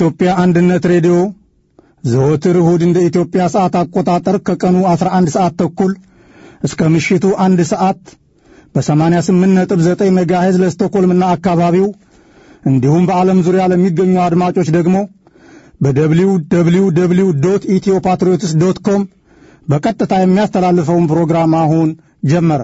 የኢትዮጵያ አንድነት ሬዲዮ ዘወትር እሁድ እንደ ኢትዮጵያ ሰዓት አቆጣጠር ከቀኑ 11 ሰዓት ተኩል እስከ ምሽቱ አንድ ሰዓት በ88.9 ሜጋሄዝ ለስቶኮልምና አካባቢው እንዲሁም በዓለም ዙሪያ ለሚገኙ አድማጮች ደግሞ በደብሊው ደብሊው ደብሊው ዶት ኢትዮ ፓትሪዮትስ ዶት ኮም በቀጥታ የሚያስተላልፈውን ፕሮግራም አሁን ጀመረ።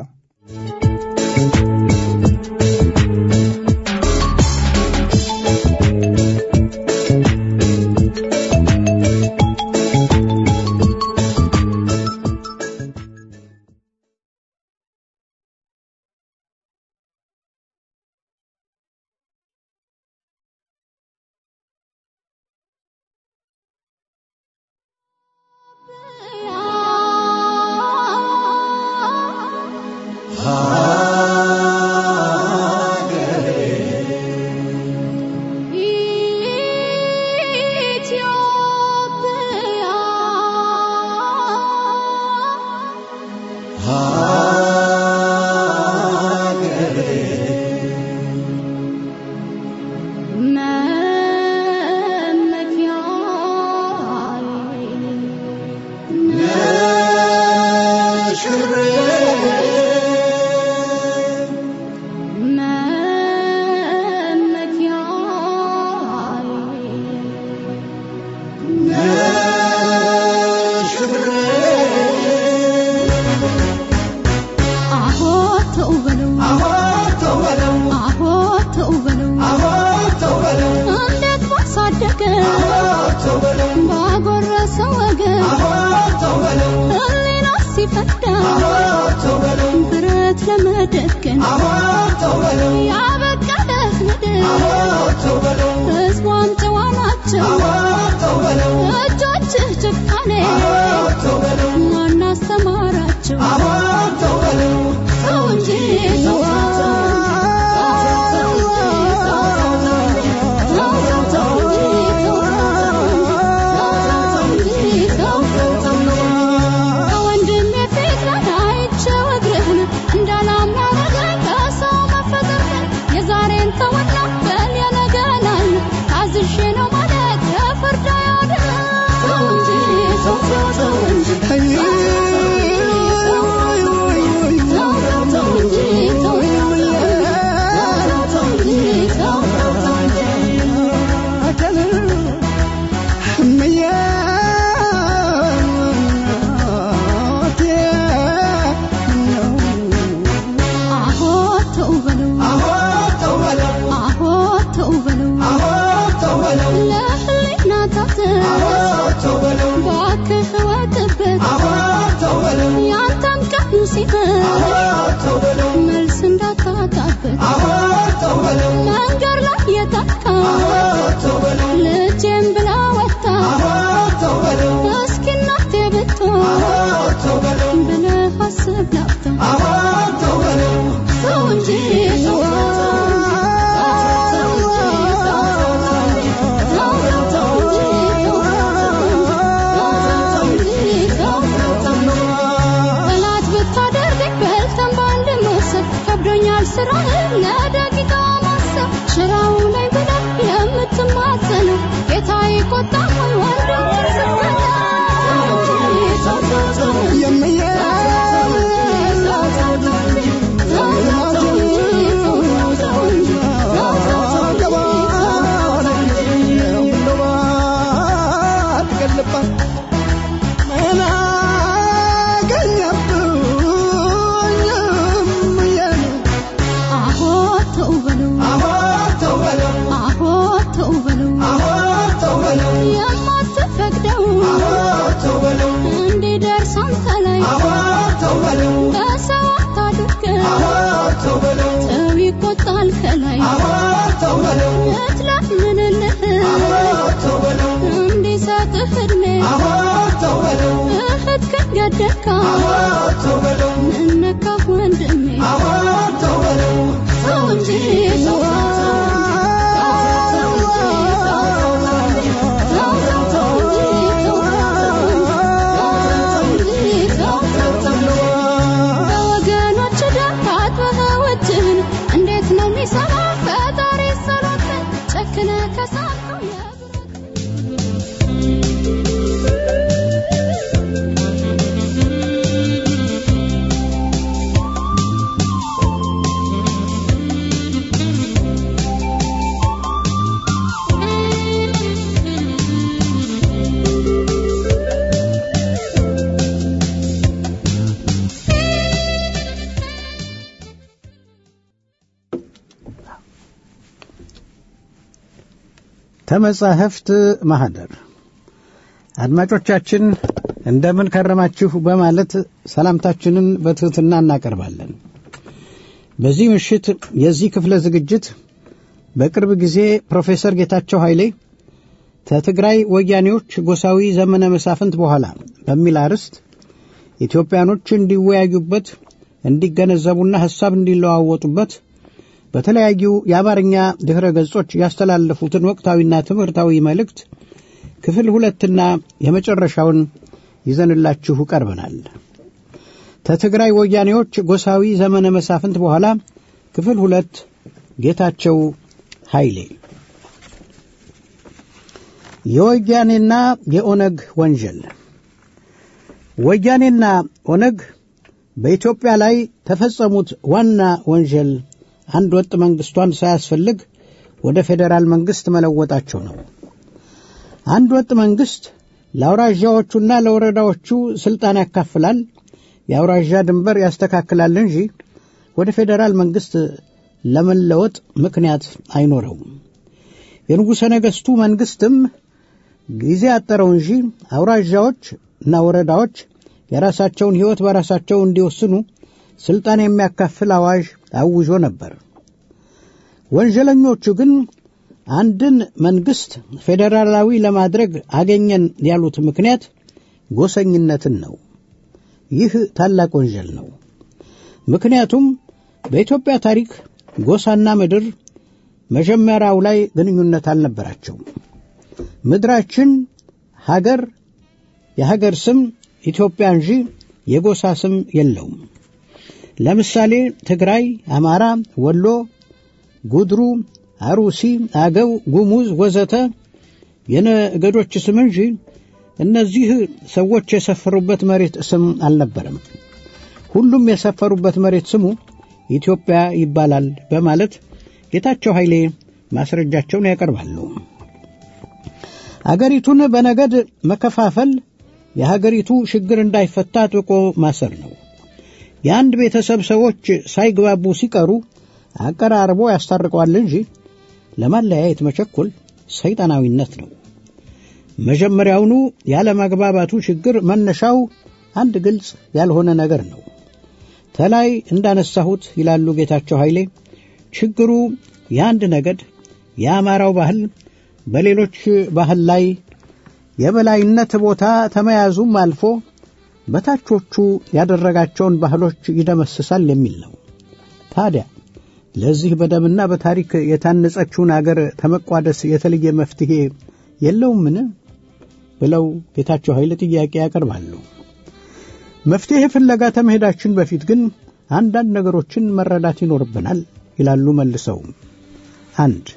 እንዴት ነው የሚሰማ ፈጣሪ ሰሎትን ጨክነ ከሳቀው ተመጻሕፍት ማኅደር አድማጮቻችን እንደምን ከረማችሁ በማለት ሰላምታችንን በትሕትና እናቀርባለን። በዚህ ምሽት የዚህ ክፍለ ዝግጅት በቅርብ ጊዜ ፕሮፌሰር ጌታቸው ኃይሌ ከትግራይ ወያኔዎች ጎሳዊ ዘመነ መሳፍንት በኋላ በሚል አርዕስት ኢትዮጵያኖች እንዲወያዩበት እንዲገነዘቡና ሐሳብ እንዲለዋወጡበት በተለያዩ የአማርኛ ድኅረ ገጾች ያስተላለፉትን ወቅታዊና ትምህርታዊ መልእክት ክፍል ሁለትና የመጨረሻውን ይዘንላችሁ ቀርበናል። ከትግራይ ወያኔዎች ጎሳዊ ዘመነ መሳፍንት በኋላ ክፍል ሁለት ጌታቸው ኃይሌ የወያኔና የኦነግ ወንጀል ወያኔና ኦነግ በኢትዮጵያ ላይ ተፈጸሙት ዋና ወንጀል አንድ ወጥ መንግስቷን ሳያስፈልግ ወደ ፌዴራል መንግስት መለወጣቸው ነው። አንድ ወጥ መንግስት ለአውራዣዎቹና ለወረዳዎቹ ስልጣን ያካፍላል፣ የአውራዣ ድንበር ያስተካክላል እንጂ ወደ ፌዴራል መንግስት ለመለወጥ ምክንያት አይኖረውም። የንጉሠ ነገሥቱ መንግስትም ጊዜ አጠረው እንጂ አውራዣዎች እና ወረዳዎች የራሳቸውን ሕይወት በራሳቸው እንዲወስኑ ስልጣን የሚያካፍል አዋጅ አውጆ ነበር። ወንጀለኞቹ ግን አንድን መንግስት ፌዴራላዊ ለማድረግ አገኘን ያሉት ምክንያት ጎሰኝነትን ነው። ይህ ታላቅ ወንጀል ነው። ምክንያቱም በኢትዮጵያ ታሪክ ጎሳና ምድር መጀመሪያው ላይ ግንኙነት አልነበራቸውም። ምድራችን ሀገር የሀገር ስም ኢትዮጵያ እንጂ የጎሳ ስም የለውም። ለምሳሌ ትግራይ፣ አማራ፣ ወሎ፣ ጉድሩ፣ አሩሲ፣ አገው፣ ጉሙዝ ወዘተ የነገዶች ስም እንጂ እነዚህ ሰዎች የሰፈሩበት መሬት ስም አልነበረም። ሁሉም የሰፈሩበት መሬት ስሙ ኢትዮጵያ ይባላል በማለት ጌታቸው ኃይሌ ማስረጃቸውን ያቀርባሉ። አገሪቱን በነገድ መከፋፈል የሀገሪቱ ችግር እንዳይፈታ አጥብቆ ማሰር ነው። የአንድ ቤተሰብ ሰዎች ሳይግባቡ ሲቀሩ አቀራርቦ ያስታርቀዋል እንጂ ለማለያየት መቸኮል ሰይጣናዊነት ነው። መጀመሪያውኑ ያለመግባባቱ ችግር መነሻው አንድ ግልጽ ያልሆነ ነገር ነው። ተላይ እንዳነሳሁት ይላሉ ጌታቸው ኃይሌ ችግሩ የአንድ ነገድ የአማራው ባህል በሌሎች ባህል ላይ የበላይነት ቦታ ተመያዙም አልፎ በታቾቹ ያደረጋቸውን ባህሎች ይደመስሳል የሚል ነው። ታዲያ ለዚህ በደምና በታሪክ የታነጸችውን አገር ተመቋደስ የተለየ መፍትሄ የለውምን? ብለው ጌታቸው ኃይለ ጥያቄ ያቀርባሉ። መፍትሄ ፍለጋ ከመሄዳችን በፊት ግን አንዳንድ ነገሮችን መረዳት ይኖርብናል ይላሉ መልሰው። አንድ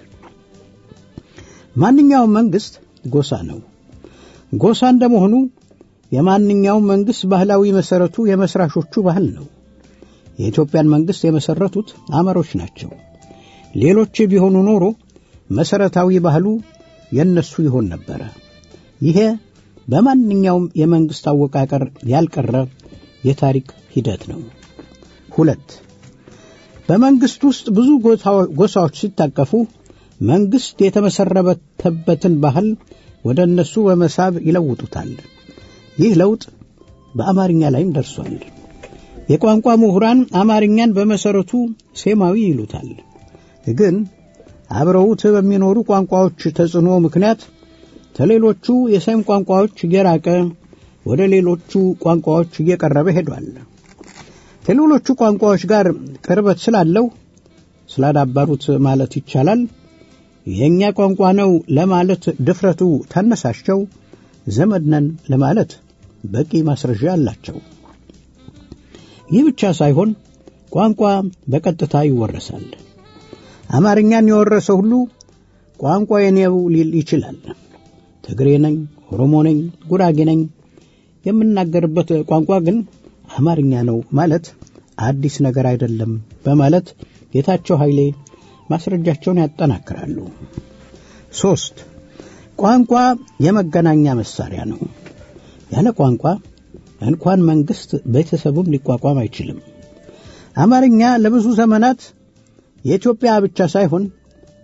ማንኛውም መንግስት ጎሳ ነው። ጎሳ እንደመሆኑ የማንኛውም መንግስት ባህላዊ መሰረቱ የመስራቾቹ ባህል ነው። የኢትዮጵያን መንግስት የመሰረቱት አማሮች ናቸው። ሌሎች ቢሆኑ ኖሮ መሰረታዊ ባህሉ የነሱ ይሆን ነበረ። ይሄ በማንኛውም የመንግስት አወቃቀር ያልቀረ የታሪክ ሂደት ነው። ሁለት በመንግስት ውስጥ ብዙ ጎሳዎች ሲታቀፉ መንግስት የተመሰረተበትን ባህል ወደ እነሱ በመሳብ ይለውጡታል። ይህ ለውጥ በአማርኛ ላይም ደርሷል። የቋንቋ ምሁራን አማርኛን በመሰረቱ ሴማዊ ይሉታል። ግን አብረውት በሚኖሩ ቋንቋዎች ተጽዕኖ ምክንያት ከሌሎቹ የሴም ቋንቋዎች እየራቀ ወደ ሌሎቹ ቋንቋዎች እየቀረበ ሄዷል። ከሌሎቹ ቋንቋዎች ጋር ቅርበት ስላለው ስላዳበሩት ማለት ይቻላል የእኛ ቋንቋ ነው ለማለት ድፍረቱ ታነሳቸው ዘመድ ነን ለማለት በቂ ማስረጃ አላቸው። ይህ ብቻ ሳይሆን ቋንቋ በቀጥታ ይወረሳል። አማርኛን የወረሰ ሁሉ ቋንቋ የኔው ሊል ይችላል። ትግሬ ነኝ፣ ኦሮሞ ነኝ፣ ጉራጌ ነኝ የምናገርበት ቋንቋ ግን አማርኛ ነው ማለት አዲስ ነገር አይደለም በማለት ጌታቸው ኃይሌ ማስረጃቸውን ያጠናክራሉ። ሶስት ቋንቋ የመገናኛ መሳሪያ ነው። ያለ ቋንቋ እንኳን መንግስት ቤተሰቡም ሊቋቋም አይችልም። አማርኛ ለብዙ ዘመናት የኢትዮጵያ ብቻ ሳይሆን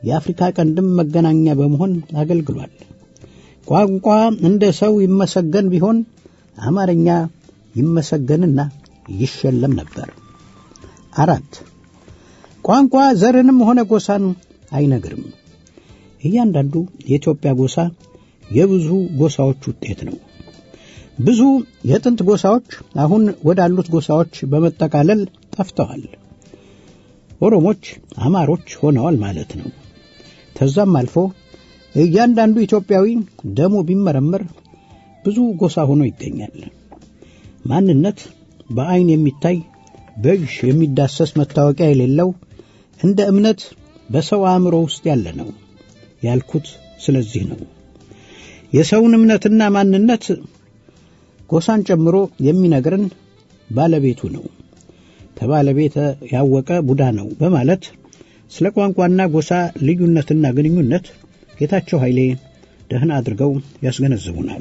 የአፍሪካ ቀንድም መገናኛ በመሆን አገልግሏል። ቋንቋ እንደ ሰው ይመሰገን ቢሆን አማርኛ ይመሰገንና ይሸለም ነበር። አራት ቋንቋ ዘርንም ሆነ ጎሳን አይነግርም። እያንዳንዱ የኢትዮጵያ ጎሳ የብዙ ጎሳዎች ውጤት ነው። ብዙ የጥንት ጎሳዎች አሁን ወዳሉት ጎሳዎች በመጠቃለል ጠፍተዋል። ኦሮሞች አማሮች ሆነዋል ማለት ነው። ከዛም አልፎ እያንዳንዱ ኢትዮጵያዊ ደሙ ቢመረመር ብዙ ጎሳ ሆኖ ይገኛል። ማንነት በዐይን የሚታይ በእጅ የሚዳሰስ መታወቂያ የሌለው እንደ እምነት በሰው አእምሮ ውስጥ ያለ ነው ያልኩት ስለዚህ ነው። የሰውን እምነትና ማንነት ጎሳን ጨምሮ የሚነግረን ባለቤቱ ነው። ከባለቤተ ያወቀ ቡዳ ነው በማለት ስለ ቋንቋና ጎሳ ልዩነትና ግንኙነት ጌታቸው ኃይሌ ደህና አድርገው ያስገነዝቡናል።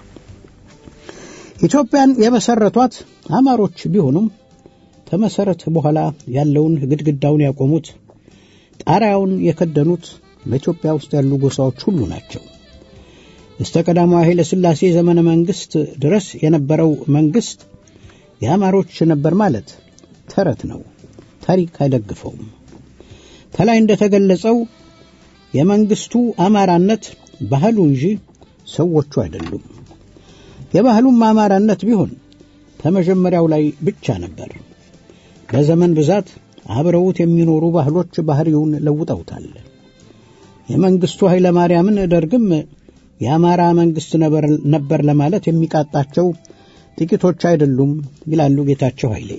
ኢትዮጵያን የመሰረቷት አማሮች ቢሆኑም ከመሰረት በኋላ ያለውን ግድግዳውን ያቆሙት ጣሪያውን የከደኑት በኢትዮጵያ ውስጥ ያሉ ጎሳዎች ሁሉ ናቸው። እስተ ቀዳማዊ ኃይለ ሥላሴ ዘመነ መንግሥት ድረስ የነበረው መንግሥት የአማሮች ነበር ማለት ተረት ነው። ታሪክ አይደግፈውም። ከላይ እንደተገለጸው የመንግስቱ አማራነት ባህሉ እንጂ ሰዎቹ አይደሉም። የባህሉም አማራነት ቢሆን ከመጀመሪያው ላይ ብቻ ነበር። በዘመን ብዛት አብረውት የሚኖሩ ባህሎች ባህሪውን ለውጠውታል። የመንግስቱ ኃይለ ማርያምን ደርግም የአማራ መንግስት ነበር ለማለት የሚቃጣቸው ጥቂቶች አይደሉም ይላሉ ጌታቸው ኃይሌ።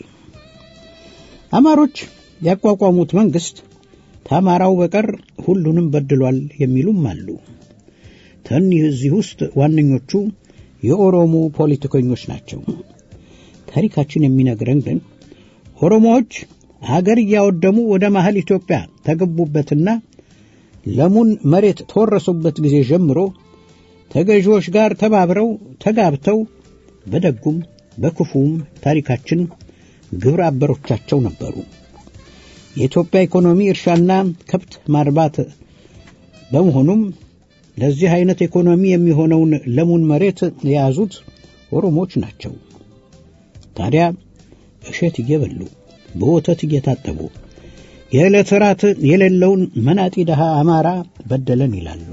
አማሮች ያቋቋሙት መንግስት ከአማራው በቀር ሁሉንም በድሏል የሚሉም አሉ። ከእኒህ እዚህ ውስጥ ዋነኞቹ የኦሮሞ ፖለቲከኞች ናቸው። ታሪካችን የሚነግረን ግን ኦሮሞዎች አገር እያወደሙ ወደ መሀል ኢትዮጵያ ተገቡበትና ለሙን መሬት ተወረሱበት ጊዜ ጀምሮ ተገዢዎች ጋር ተባብረው ተጋብተው በደጉም በክፉም ታሪካችን ግብረ አበሮቻቸው ነበሩ። የኢትዮጵያ ኢኮኖሚ እርሻና ከብት ማርባት በመሆኑም ለዚህ አይነት ኢኮኖሚ የሚሆነውን ለሙን መሬት የያዙት ኦሮሞዎች ናቸው። ታዲያ እሸት እየበሉ በወተት እየታጠቡ የዕለት ራት የሌለውን መናጢ ድሃ አማራ በደለን ይላሉ።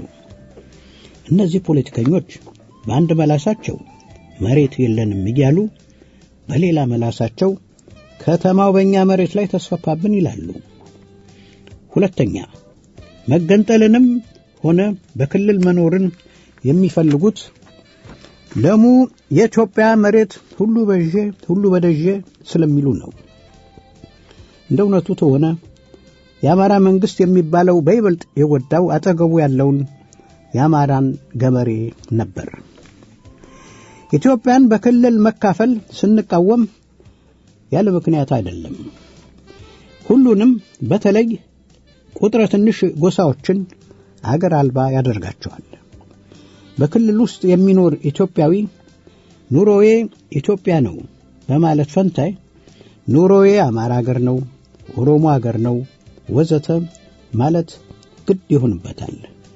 እነዚህ ፖለቲከኞች በአንድ መላሳቸው መሬት የለንም እያሉ በሌላ መላሳቸው ከተማው በእኛ መሬት ላይ ተስፋፋብን ይላሉ። ሁለተኛ መገንጠልንም ሆነ በክልል መኖርን የሚፈልጉት ለሙ የኢትዮጵያ መሬት ሁሉ በዤ ሁሉ በደዤ ስለሚሉ ነው። እንደ እውነቱ ተሆነ የአማራ መንግስት የሚባለው በይበልጥ የጎዳው አጠገቡ ያለውን የአማራን ገበሬ ነበር። ኢትዮጵያን በክልል መካፈል ስንቃወም ያለ ምክንያት አይደለም። ሁሉንም በተለይ ቁጥረ ትንሽ ጎሳዎችን አገር አልባ ያደርጋቸዋል። በክልል ውስጥ የሚኖር ኢትዮጵያዊ ኑሮዬ ኢትዮጵያ ነው በማለት ፈንታይ ኑሮዬ አማራ አገር ነው፣ ኦሮሞ አገር ነው ወዘተ ማለት ግድ ይሆንበታል።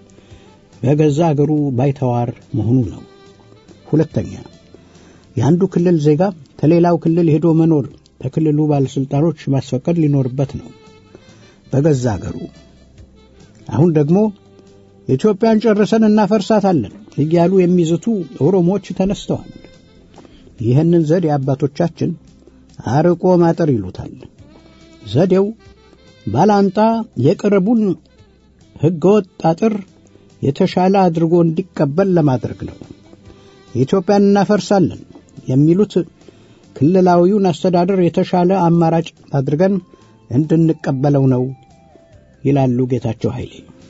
በገዛ አገሩ ባይተዋር መሆኑ ነው። ሁለተኛ የአንዱ ክልል ዜጋ ከሌላው ክልል ሄዶ መኖር ከክልሉ ባለሥልጣኖች ማስፈቀድ ሊኖርበት ነው በገዛ አገሩ። አሁን ደግሞ ኢትዮጵያን ጨርሰን እናፈርሳታለን እያሉ የሚዝቱ ኦሮሞዎች ተነስተዋል። ይህንን ዘዴ አባቶቻችን አርቆ ማጠር ይሉታል። ዘዴው ባላንጣ የቅርቡን ሕገወጥ አጥር የተሻለ አድርጎ እንዲቀበል ለማድረግ ነው። ኢትዮጵያን እናፈርሳለን የሚሉት ክልላዊውን አስተዳደር የተሻለ አማራጭ አድርገን እንድንቀበለው ነው ይላሉ ጌታቸው ኃይሌ።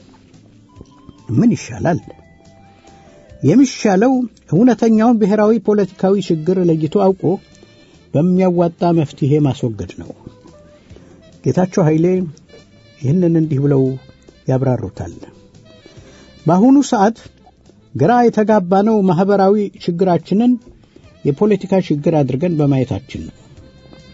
ምን ይሻላል? የሚሻለው እውነተኛውን ብሔራዊ ፖለቲካዊ ችግር ለይቶ አውቆ በሚያዋጣ መፍትሔ ማስወገድ ነው። ጌታቸው ኃይሌ ይህንን እንዲህ ብለው ያብራሩታል። በአሁኑ ሰዓት ግራ የተጋባነው ማኅበራዊ ችግራችንን የፖለቲካ ችግር አድርገን በማየታችን ነው።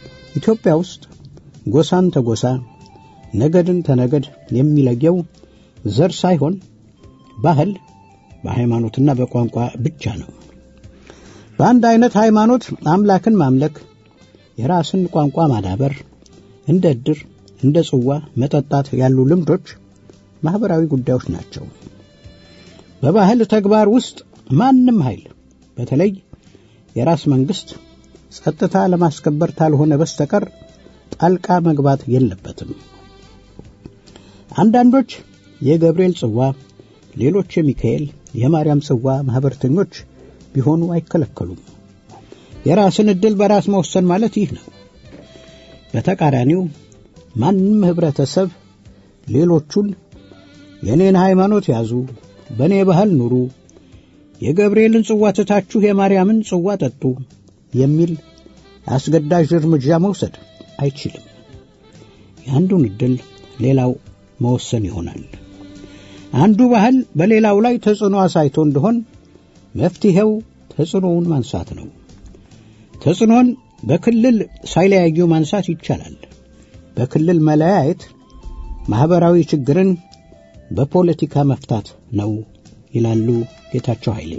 ኢትዮጵያ ውስጥ ጎሳን ተጎሳ ነገድን ተነገድ የሚለየው ዘር ሳይሆን ባህል በሃይማኖትና በቋንቋ ብቻ ነው። በአንድ አይነት ሃይማኖት አምላክን ማምለክ፣ የራስን ቋንቋ ማዳበር፣ እንደ ዕድር፣ እንደ ጽዋ መጠጣት ያሉ ልምዶች ማኅበራዊ ጉዳዮች ናቸው። በባህል ተግባር ውስጥ ማንም ኃይል በተለይ የራስ መንግሥት ጸጥታ ለማስከበር ካልሆነ በስተቀር ጣልቃ መግባት የለበትም። አንዳንዶች የገብርኤል ጽዋ፣ ሌሎች የሚካኤል የማርያም ጽዋ ማኅበርተኞች ቢሆኑ አይከለከሉም። የራስን ዕድል በራስ መወሰን ማለት ይህ ነው። በተቃራኒው ማንም ኅብረተሰብ ሌሎቹን የእኔን ሃይማኖት ያዙ፣ በእኔ ባህል ኑሩ፣ የገብርኤልን ጽዋ ትታችሁ የማርያምን ጽዋ ጠጡ የሚል አስገዳጅ እርምጃ መውሰድ አይችልም። የአንዱን ዕድል ሌላው መወሰን ይሆናል። አንዱ ባህል በሌላው ላይ ተጽዕኖ አሳይቶ እንደሆን መፍትሔው ተጽዕኖውን ማንሳት ነው። ተጽዕኖን በክልል ሳይለያዩ ማንሳት ይቻላል። በክልል መለያየት ማኅበራዊ ችግርን በፖለቲካ መፍታት ነው ይላሉ ጌታቸው ኃይሌ።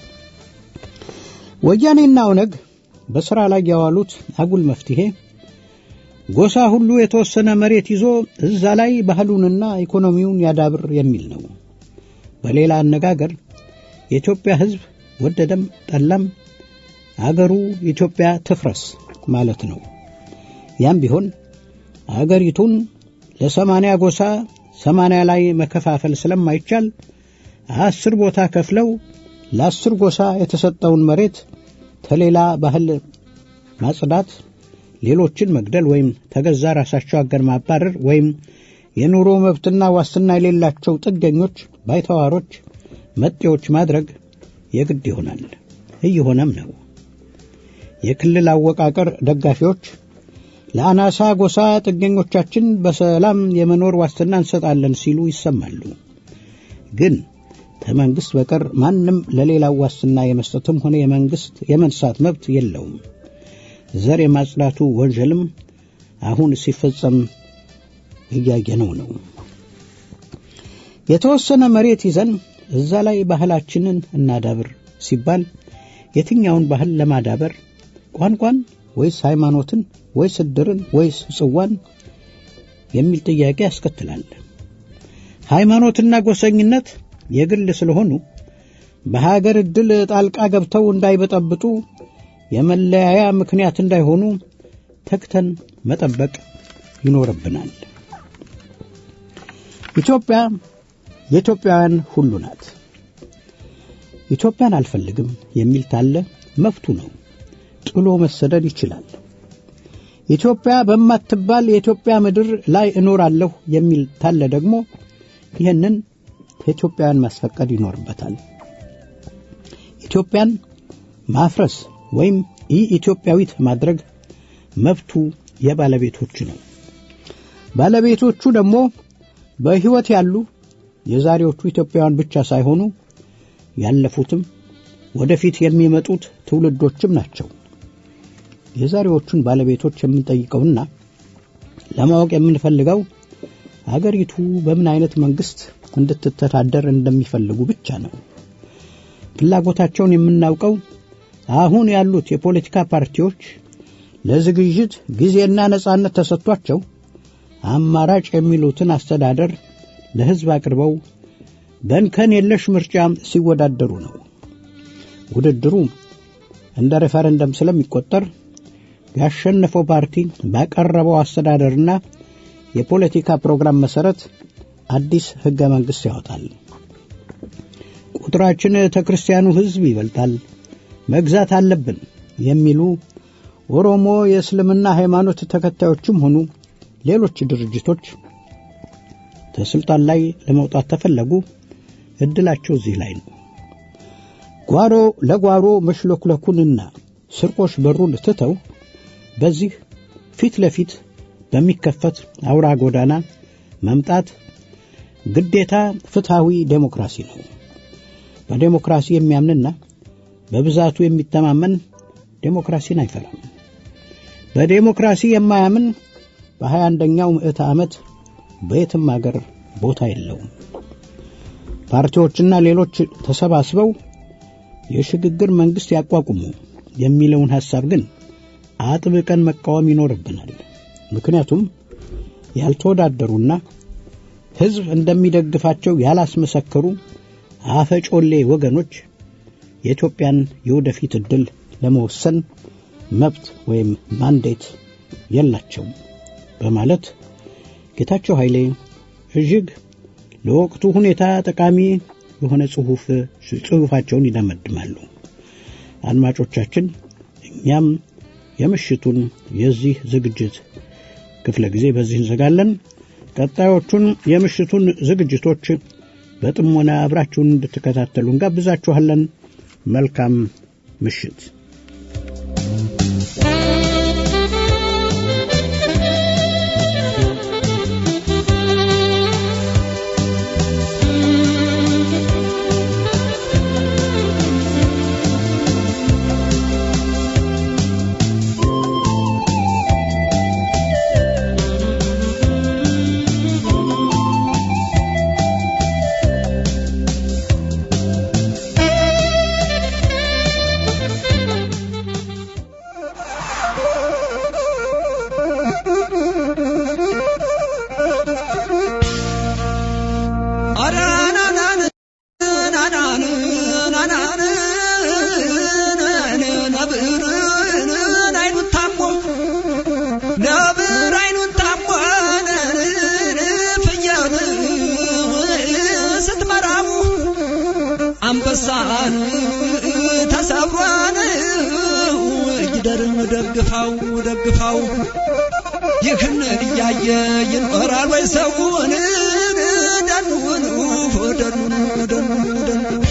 ወያኔና ኦነግ በሥራ ላይ ያዋሉት አጉል መፍትሔ ጎሳ ሁሉ የተወሰነ መሬት ይዞ እዛ ላይ ባህሉንና ኢኮኖሚውን ያዳብር የሚል ነው። በሌላ አነጋገር የኢትዮጵያ ሕዝብ ወደደም ጠላም አገሩ ኢትዮጵያ ትፍረስ ማለት ነው። ያም ቢሆን አገሪቱን ለሰማንያ ጎሳ ሰማንያ ላይ መከፋፈል ስለማይቻል አስር ቦታ ከፍለው ለአስር ጎሳ የተሰጠውን መሬት ከሌላ ባህል ማጽዳት፣ ሌሎችን መግደል ወይም ተገዛ ራሳቸው አገር ማባረር ወይም የኑሮ መብትና ዋስትና የሌላቸው ጥገኞች፣ ባይተዋሮች፣ መጤዎች ማድረግ የግድ ይሆናል። እየሆነም ነው። የክልል አወቃቀር ደጋፊዎች ለአናሳ ጎሳ ጥገኞቻችን በሰላም የመኖር ዋስትና እንሰጣለን ሲሉ ይሰማሉ። ግን ከመንግሥት በቀር ማንም ለሌላው ዋስትና የመስጠትም ሆነ የመንግሥት የመንሳት መብት የለውም። ዘር የማጽዳቱ ወንጀልም አሁን ሲፈጸም እያየነው ነው። የተወሰነ መሬት ይዘን እዛ ላይ ባህላችንን እናዳብር ሲባል የትኛውን ባህል ለማዳበር ቋንቋን ወይስ ሃይማኖትን ወይስ ዕድርን ወይስ ጽዋን የሚል ጥያቄ ያስከትላል። ሃይማኖትና ጎሰኝነት የግል ስለሆኑ በሀገር ዕድል ጣልቃ ገብተው እንዳይበጠብጡ የመለያያ ምክንያት እንዳይሆኑ ተግተን መጠበቅ ይኖርብናል። ኢትዮጵያ የኢትዮጵያውያን ሁሉ ናት። ኢትዮጵያን አልፈልግም የሚል ታለ መብቱ ነው። ጥሎ መሰደድ ይችላል። ኢትዮጵያ በማትባል የኢትዮጵያ ምድር ላይ እኖራለሁ የሚል ታለ ደግሞ ይህንን ከኢትዮጵያውያን ማስፈቀድ ይኖርበታል። ኢትዮጵያን ማፍረስ ወይም ኢ ኢትዮጵያዊት ማድረግ መብቱ የባለቤቶቹ ነው። ባለቤቶቹ ደግሞ በሕይወት ያሉ የዛሬዎቹ ኢትዮጵያውያን ብቻ ሳይሆኑ ያለፉትም ወደፊት የሚመጡት ትውልዶችም ናቸው። የዛሬዎቹን ባለቤቶች የምንጠይቀውና ለማወቅ የምንፈልገው አገሪቱ በምን አይነት መንግስት እንድትተዳደር እንደሚፈልጉ ብቻ ነው። ፍላጎታቸውን የምናውቀው አሁን ያሉት የፖለቲካ ፓርቲዎች ለዝግጅት ጊዜና ነጻነት ተሰጥቷቸው አማራጭ የሚሉትን አስተዳደር ለሕዝብ አቅርበው በእንከን የለሽ ምርጫ ሲወዳደሩ ነው። ውድድሩ እንደ ሬፈረንደም ስለሚቆጠር ያሸነፈው ፓርቲ ባቀረበው አስተዳደርና የፖለቲካ ፕሮግራም መሰረት አዲስ ሕገ መንግሥት ያወጣል። ቁጥራችን ተክርስቲያኑ ሕዝብ ይበልጣል፣ መግዛት አለብን የሚሉ ኦሮሞ የእስልምና ሃይማኖት ተከታዮችም ሆኑ ሌሎች ድርጅቶች ከስልጣን ላይ ለመውጣት ተፈለጉ ዕድላቸው እዚህ ላይ ነው። ጓሮ ለጓሮ መሽለኩለኩንና ስርቆሽ በሩን ትተው በዚህ ፊት ለፊት በሚከፈት አውራ ጎዳና መምጣት ግዴታ ፍትሐዊ ዴሞክራሲ ነው። በዴሞክራሲ የሚያምንና በብዛቱ የሚተማመን ዴሞክራሲን አይፈራም። በዴሞክራሲ የማያምን በሀያ አንደኛው ምዕተ ዓመት በየትም አገር ቦታ የለውም። ፓርቲዎችና ሌሎች ተሰባስበው የሽግግር መንግሥት ያቋቁሙ የሚለውን ሐሳብ ግን አጥብቀን መቃወም ይኖርብናል። ምክንያቱም ያልተወዳደሩና ሕዝብ እንደሚደግፋቸው ያላስመሰከሩ አፈጮሌ ወገኖች የኢትዮጵያን የወደፊት ዕድል ለመወሰን መብት ወይም ማንዴት የላቸውም በማለት ጌታቸው ኃይሌ እጅግ ለወቅቱ ሁኔታ ጠቃሚ የሆነ ጽሑፍ ጽሑፋቸውን ይደመድማሉ። አድማጮቻችን፣ እኛም የምሽቱን የዚህ ዝግጅት ክፍለ ጊዜ በዚህ እንዘጋለን። ቀጣዮቹን የምሽቱን ዝግጅቶች በጥሞና አብራችሁን እንድትከታተሉ እንጋብዛችኋለን። መልካም ምሽት። አንበሳን ተሰብሯን ጊደርን ደግፋው ደግፋው ይህን እያየ ይኖራል ወይ ሰውን ደኑን ደኑን ደኑን ደኑን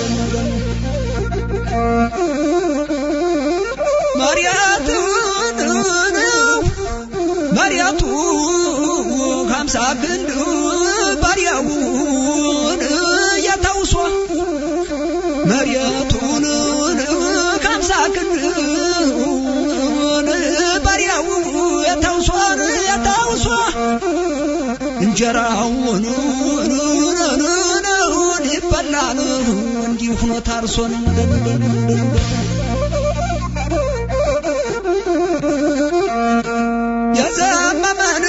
መሪያቱን መሪያቱ ከምሳ ግንድ ባሪያውን የተውሶ መሬቱን ከምሳ ክንድ ባሪያው የተውሶ የተውሶ እንጀራውን ይበላል እንዲሁ ሆኖ ታርሶን የዘመመን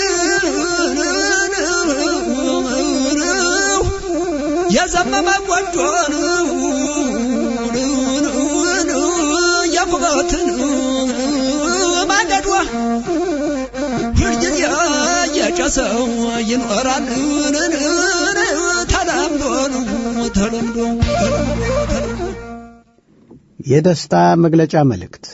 የዘመመ ጎጆን የኩበትን ማንደዷ ሁልጊዜ የጨሰው ይኖራል ተለምዶ ተለምዶ የደስታ መግለጫ መልእክት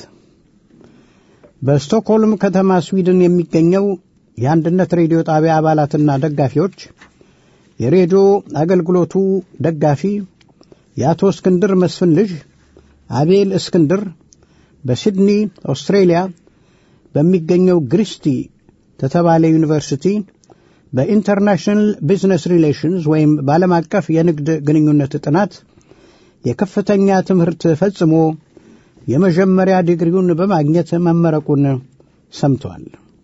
በስቶክሆልም ከተማ ስዊድን የሚገኘው የአንድነት ሬዲዮ ጣቢያ አባላትና ደጋፊዎች የሬዲዮ አገልግሎቱ ደጋፊ የአቶ እስክንድር መስፍን ልጅ አቤል እስክንድር በሲድኒ ኦስትሬሊያ በሚገኘው ግሪስቲ ተተባለ ዩኒቨርሲቲ በኢንተርናሽናል ቢዝነስ ሪሌሽንስ ወይም በዓለም አቀፍ የንግድ ግንኙነት ጥናት የከፍተኛ ትምህርት ፈጽሞ የመጀመሪያ ዲግሪውን በማግኘት መመረቁን ሰምተዋል።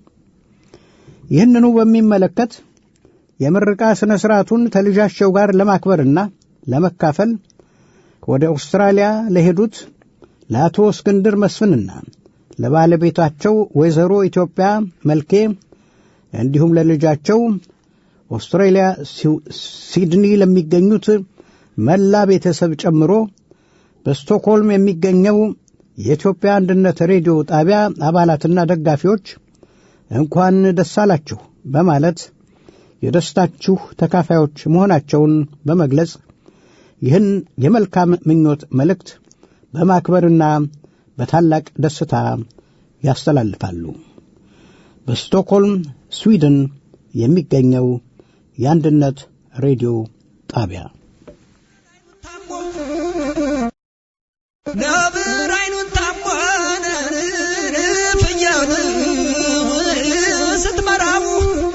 ይህንኑ በሚመለከት የምርቃ ሥነ ሥርዓቱን ከልጃቸው ጋር ለማክበርና ለመካፈል ወደ አውስትራሊያ ለሄዱት ለአቶ እስክንድር መስፍንና ለባለቤታቸው ወይዘሮ ኢትዮጵያ መልኬ እንዲሁም ለልጃቸው ኦስትሬሊያ ሲድኒ ለሚገኙት መላ ቤተሰብ ጨምሮ በስቶክሆልም የሚገኘው የኢትዮጵያ አንድነት ሬዲዮ ጣቢያ አባላትና ደጋፊዎች እንኳን ደስ አላችሁ በማለት የደስታችሁ ተካፋዮች መሆናቸውን በመግለጽ ይህን የመልካም ምኞት መልእክት በማክበርና በታላቅ ደስታ ያስተላልፋሉ። በስቶክሆልም ስዊድን የሚገኘው የአንድነት ሬዲዮ ጣቢያ ነብር አይኑን ታሟን ፍየል ስትመራው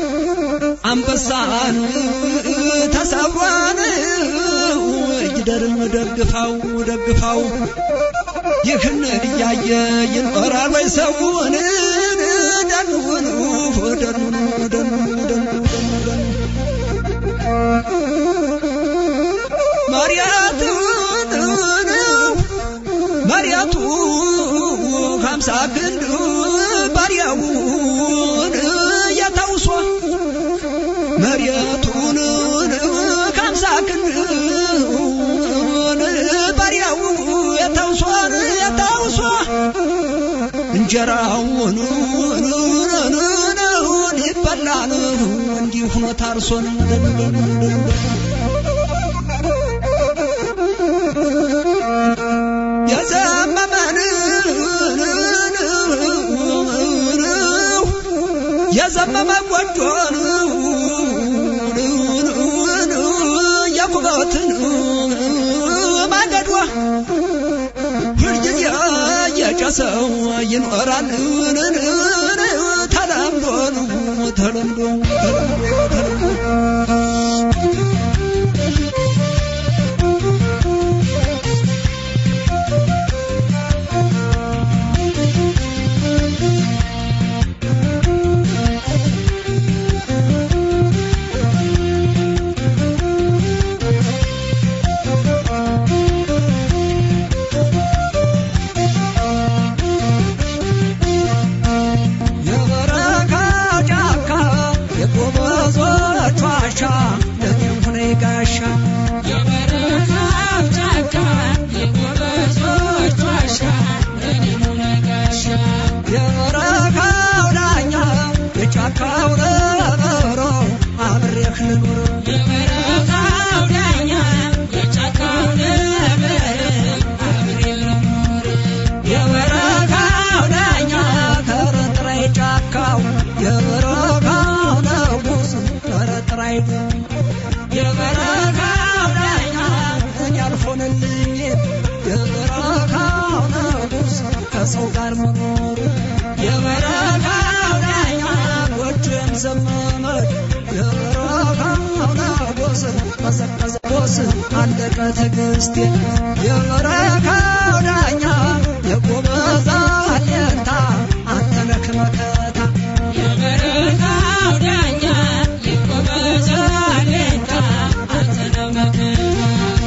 አንበሳን ተሰብሯን ይደርን ደግፋው ደግፋው ይህን እያየ ይኖራል ወይ ሰውን ደኑን ደኑን ደኑን ደኑን ደኑን ከአምሳ ክንድ ባሪያውን የተውሶ መሬቱን ከአምሳ ክንድ ባሪያው የተውሶ የተውሶ እንጀራውን ይበላል እንዲህ ሆኖ ታርሶን የዘመመን የዘመመ ጎጆን የኩበትን ማገዷ ሁልጊዜ የጨሰው ይኖራል ተለምዶ ተለምዶ የበረካው ጫካ የጎበዞች ዋሻ ለኔም ሆነ ጋሻ የበረሃው ጫካ የጎበዞች ዋሻ ለኔም ሆነ ጋሻ የበረካው ዳኛ የጫካው ነብሮ አብሬህ ልኑር የበረሃው ዳኛ የጫካው ነብር አብሬ ልኖር የበረካው ዳኛ ከረጥራይ ጫካው የበረካው ንጉስ ከረጥራይ የበረካው ዳኛ እኔ አልሆንልኝ የበረካው ንጉስ ከሰው ጋር መኖር የበረካው ዳኛ ጎጆም ዘመመች የበረካው ንጉስ ቀዘቀዘ ቦስ አለቀ ትዕግስቴ የበረካው ዳኛ የጎበዝ አለኝታ አንተ ነህ መከታ የበረሃው ዳኛ የጎበዝ አለኝታ አንተ ነህ መከታ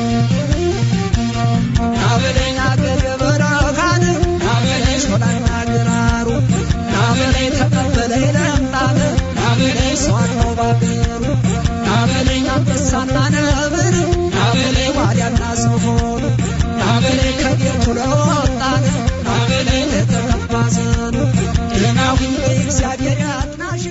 ናበለኝ አገር የበረካን ናበለኝ ሾላና ግራሩ ናበለኝ ተቀበለኝ ለምጣን ናበለኝ ሰው አለው ባገሩ ናበለኝ አንበሳና ነብር ናበለኝ ዋልያና ዝሆን ናበለኝ ከቤቱ ለወጣን ናበለኝ ለተቀባ ዘኑ ደናሁን በእግዚአብሔር ያጥናሽ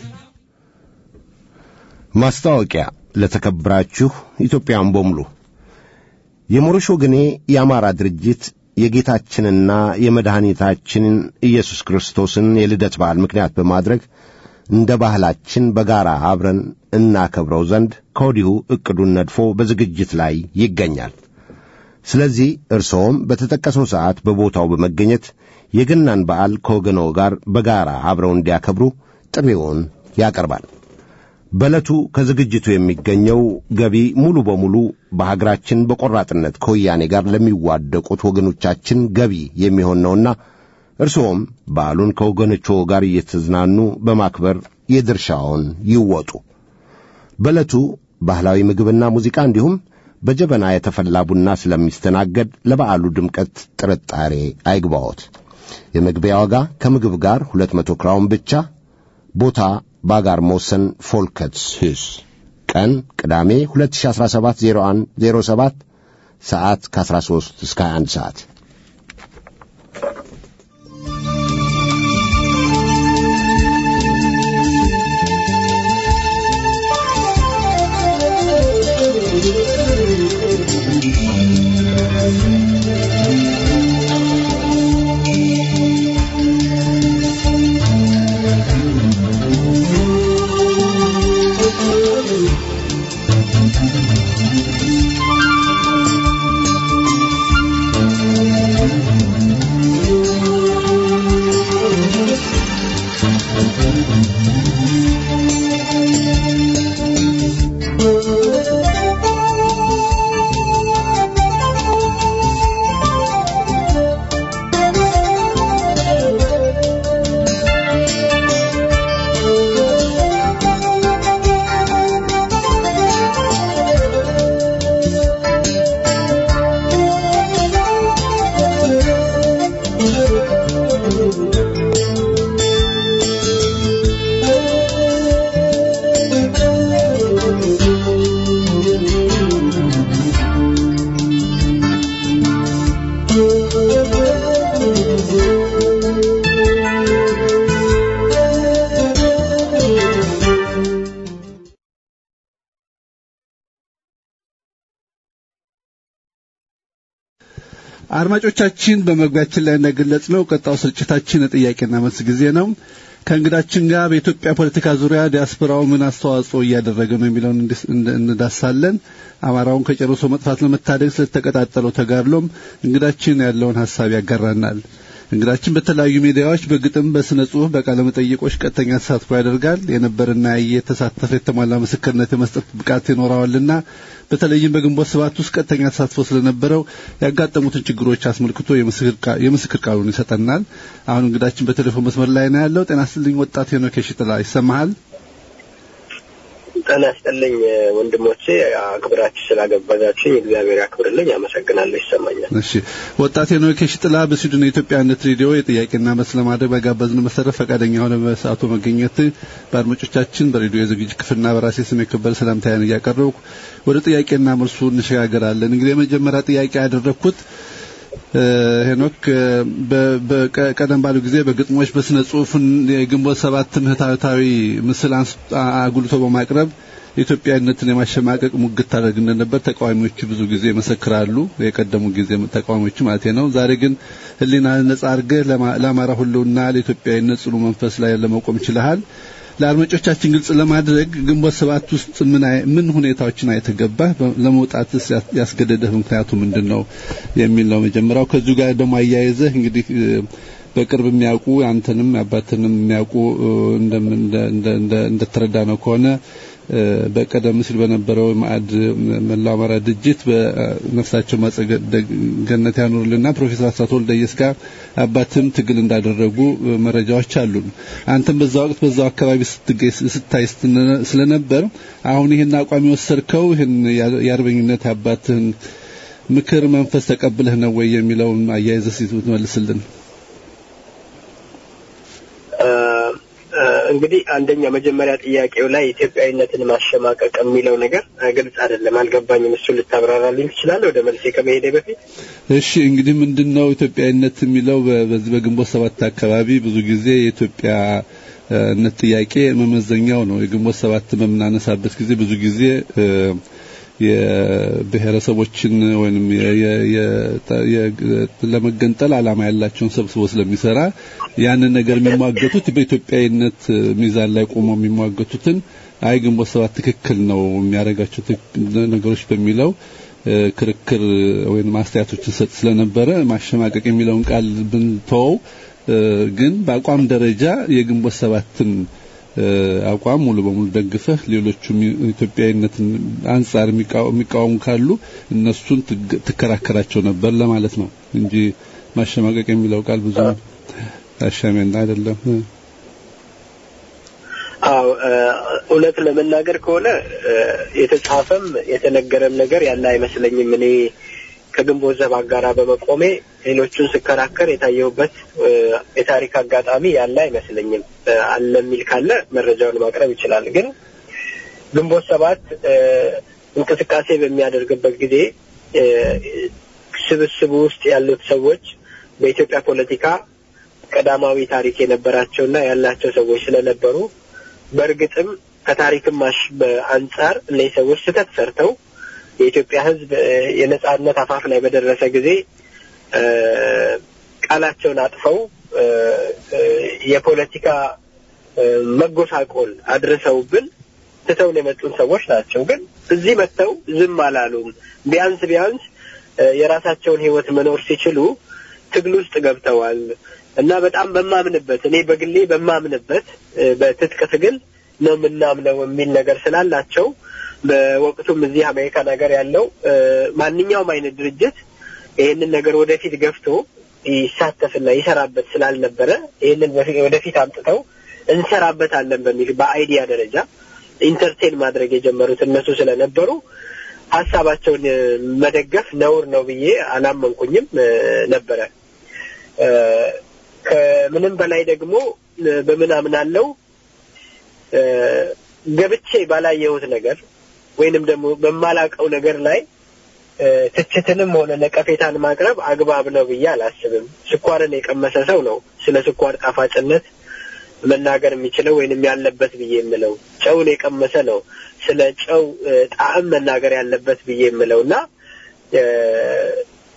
ማስታወቂያ ለተከበራችሁ ኢትዮጵያን በሙሉ የሞሮሽ ወገኔ የአማራ ድርጅት የጌታችንና የመድኃኒታችንን ኢየሱስ ክርስቶስን የልደት በዓል ምክንያት በማድረግ እንደ ባህላችን በጋራ አብረን እናከብረው ዘንድ ከወዲሁ ዕቅዱን ነድፎ በዝግጅት ላይ ይገኛል። ስለዚህ እርስዎም በተጠቀሰው ሰዓት በቦታው በመገኘት የገናን በዓል ከወገኖ ጋር በጋራ አብረው እንዲያከብሩ ጥሪውን ያቀርባል። በዕለቱ ከዝግጅቱ የሚገኘው ገቢ ሙሉ በሙሉ በሀገራችን በቆራጥነት ከወያኔ ጋር ለሚዋደቁት ወገኖቻችን ገቢ የሚሆን ነውና እርስዎም በዓሉን ከወገኖቹ ጋር እየተዝናኑ በማክበር የድርሻውን ይወጡ። በዕለቱ ባህላዊ ምግብና ሙዚቃ እንዲሁም በጀበና የተፈላ ቡና ስለሚስተናገድ ለበዓሉ ድምቀት ጥርጣሬ አይግባዎት። የመግቢያ ዋጋ ከምግብ ጋር ሁለት መቶ ክራውን ብቻ። ቦታ ባጋር ሞሰን ፎልከትስ ሂስ ቀን ቅዳሜ 2017 01 07 ሰዓት ከ13 እስከ 21 ሰዓት አድማጮቻችን በመግቢያችን ላይ እንደገለጽ ነው ቀጣው ስርጭታችን የጥያቄና መልስ ጊዜ ነው። ከእንግዳችን ጋር በኢትዮጵያ ፖለቲካ ዙሪያ ዲያስፖራው ምን አስተዋጽኦ እያደረገ ነው የሚለውን እንዲስ- እንደ- እንዳሳለን። አማራውን ከጨርሶ መጥፋት ለመታደግ ስለተቀጣጠለው ተጋድሎም እንግዳችን ያለውን ሀሳብ ያጋራናል። እንግዳችን በተለያዩ ሚዲያዎች በግጥም፣ በስነ ጽሁፍ፣ በቃለ መጠይቆች ቀጥተኛ ተሳትፎ ያደርጋል። የነበረና የተሳተፈ የተሟላ ምስክርነት የመስጠት ብቃት ይኖረዋልና በተለይም በግንቦት ሰባት ውስጥ ቀጥተኛ ተሳትፎ ስለነበረው ያጋጠሙትን ችግሮች አስመልክቶ የምስክር ቃ- የምስክር ቃሉን ይሰጠናል። አሁን እንግዳችን በቴሌፎን መስመር ላይ ነው ያለው። ጤና ይስጥልኝ ወጣት ሄኖክ የሺጥላ ይሰማሃል? ጤና ይስጥልኝ ወንድሞቼ፣ አክብራችሁ ስላገባዛችሁ እግዚአብሔር ያክብርልኝ። አመሰግናለሁ። ይሰማኛል። እሺ ወጣት ሄኖክ የሺጥላ በስዊድን የኢትዮጵያ አንድነት ሬዲዮ የጥያቄና መልስ ለማድረግ በጋበዝን መሰረት ፈቃደኛ ሆነ በሰዓቱ መገኘት በአድማጮቻችን በሬዲዮ የዝግጅት ክፍልና በራሴ ስም የከበረ ሰላምታዬን እያቀረብኩ ወደ ጥያቄና መልሱ እንሸጋገራለን። እንግዲህ የመጀመሪያ ጥያቄ ያደረግኩት እ፣ ሄኖክ እ፣ በ- በቀ- ቀደም ባሉ ጊዜ በግጥሞች በስነ ጽሁፍን የግንቦት ሰባት ምህታዊ ምስል አንስ- አ- አጉልቶ በማቅረብ ኢትዮጵያዊነትን የማሸማቀቅ ሙግት ታደርግ እንደነበር ተቃዋሚዎቹ ብዙ ጊዜ ይመሰክራሉ። የቀደሙ ጊዜ ተቃዋሚዎቹ ማለት ነው። ዛሬ ግን ሕሊና ነጻ አድርገህ ለማ- ለአማራ ሁሉና ለኢትዮጵያዊነት ጽኑ መንፈስ ላይ ለመቆም ችለሃል። ለአድማጮቻችን ግልጽ ለማድረግ ግንቦት ሰባት ውስጥ ምን አይ- ምን ሁኔታዎችን አይተገባህ ለመውጣትስ ያስ- ያስገደደህ ምክንያቱ ምንድን ነው የሚል ነው መጀመሪያው። ከዚሁ ጋር ደግሞ አያይዘህ እንግዲህ እ፣ በቅርብ የሚያውቁ አንተንም አባትንም የሚያውቁ እ፣ እንደምን- እንደ- እንደ- እንደ- እንደተረዳ ነው ከሆነ እ፣ በቀደም ሲል በነበረው ማዕድ መላው አማራ ድርጅት በነፍሳቸው ማጸገ ገነት ያኑርልና ፕሮፌሰር አስራት ወልደየስ ጋር አባትም ትግል እንዳደረጉ እ፣ መረጃዎች አሉን። አንተም በዛ ወቅት በዛው አካባቢ ስትገኝ ስታይ ስትነ- ስለነበር አሁን ይህን አቋም የወሰድከው ይህን የአርበኝነት አባትህን ምክር መንፈስ ተቀብለህ ነው ወይ የሚለውን አያይዘህ እስኪ ብትመልስልን። እ፣ እ፣ እንግዲህ አንደኛ መጀመሪያ ጥያቄው ላይ ኢትዮጵያዊነትን ማሸማቀቅ የሚለው ነገር እ፣ ግልጽ አይደለም፣ አልገባኝም። እሱ ልታብራራልኝ ትችላለህ? ወደ መልሴ ከመሄዴ በፊት እሺ እንግዲህ ምንድነው ኢትዮጵያዊነት የሚለው በ- በዚህ በግንቦት ሰባት አካባቢ ብዙ ጊዜ የኢትዮጵያ እ፣ ነት ጥያቄ መመዘኛው ነው። የግንቦት ሰባት በምናነሳበት ጊዜ ብዙ ጊዜ እ፣ የብሔረሰቦችን ወይንም የ- የ- የ- የ- ለመገንጠል ዓላማ ያላቸውን ሰብስቦ ስለሚሰራ ያንን ነገር የሚሟገቱት በኢትዮጵያዊነት እ፣ ሚዛን ላይ ቆመው የሚሟገቱትን አይ ግንቦት ሰባት ትክክል ነው የሚያደርጋቸው ትክ- ነገሮች በሚለው እ፣ ክርክር ወይም አስተያየቶችን ሰጥ ስለነበረ ማሸማቀቅ የሚለውን ቃል ብንተወው እ፣ ግን በአቋም ደረጃ የግንቦት ሰባትን እ፣ አቋም ሙሉ በሙሉ ደግፈህ ሌሎቹም ኢትዮጵያዊነትን አንጻር የሚቃወ- የሚቃወሙ ካሉ እነሱን ትግ- ትከራከራቸው ነበር ለማለት ነው እንጂ ማሸማቀቅ የሚለው ቃል ብዙ አሻሚና አይደለም። እ። አዎ እ፣ እውነት ለመናገር ከሆነ እ፣ የተጻፈም የተነገረም ነገር ያለ አይመስለኝም። እኔ ከግንቦት ዘብ ጋራ በመቆሜ ሌሎቹን ስከራከር የታየሁበት እ፣ የታሪክ አጋጣሚ ያለ አይመስለኝም። እ፣ አለ የሚል ካለ መረጃውን ማቅረብ ይችላል። ግን ግንቦት ሰባት እ፣ እንቅስቃሴ በሚያደርግበት ጊዜ እ፣ ስብስቡ ውስጥ ያሉት ሰዎች በኢትዮጵያ ፖለቲካ ቀዳማዊ ታሪክ የነበራቸውና ያላቸው ሰዎች ስለነበሩ በእርግጥም ከታሪክም ማሽ በአንጻር እነዚህ ሰዎች ስህተት ሰርተው የኢትዮጵያ ሕዝብ እ፣ የነጻነት አፋፍ ላይ በደረሰ ጊዜ እ፣ ቃላቸውን አጥፈው እ፣ እ፣ የፖለቲካ እ፣ መጎሳቆል አድርሰውብን ትተውን የመጡን ሰዎች ናቸው። ግን እዚህ መጥተው ዝም አላሉም። ቢያንስ ቢያንስ እ፣ የራሳቸውን ሕይወት መኖር ሲችሉ ትግል ውስጥ ገብተዋል እና በጣም በማምንበት እኔ በግሌ በማምንበት እ፣ በትጥቅ ትግል ነው የምናምነው የሚል ነገር ስላላቸው በወቅቱም እዚህ አሜሪካን ሀገር ያለው እ፣ ማንኛውም አይነት ድርጅት ይህንን ነገር ወደፊት ገፍቶ ይሳተፍና ይሰራበት ስላልነበረ ይህንን በፊት- ወደፊት አምጥተው እንሰራበታለን በሚል በአይዲያ ደረጃ ኢንተርቴን ማድረግ የጀመሩት እነሱ ስለነበሩ ሀሳባቸውን እ፣ መደገፍ ነውር ነው ብዬ አላመንኩኝም እ፣ ነበረ። እ፣ ከምንም በላይ ደግሞ እ፣ በምን አምናለው እ፣ ገብቼ ባላየሁት ነገር ወይንም ደግሞ በማላቀው ነገር ላይ እ፣ ትችትንም ሆነ ነቀፌታን ማቅረብ አግባብ ነው ብዬ አላስብም። ስኳርን የቀመሰ ሰው ነው ስለ ስኳር ጣፋጭነት መናገር የሚችለው ወይንም ያለበት ብዬ የምለው ጨውን የቀመሰ ነው ስለ ጨው እ፣ ጣዕም መናገር ያለበት ብዬ የምለው እና እ፣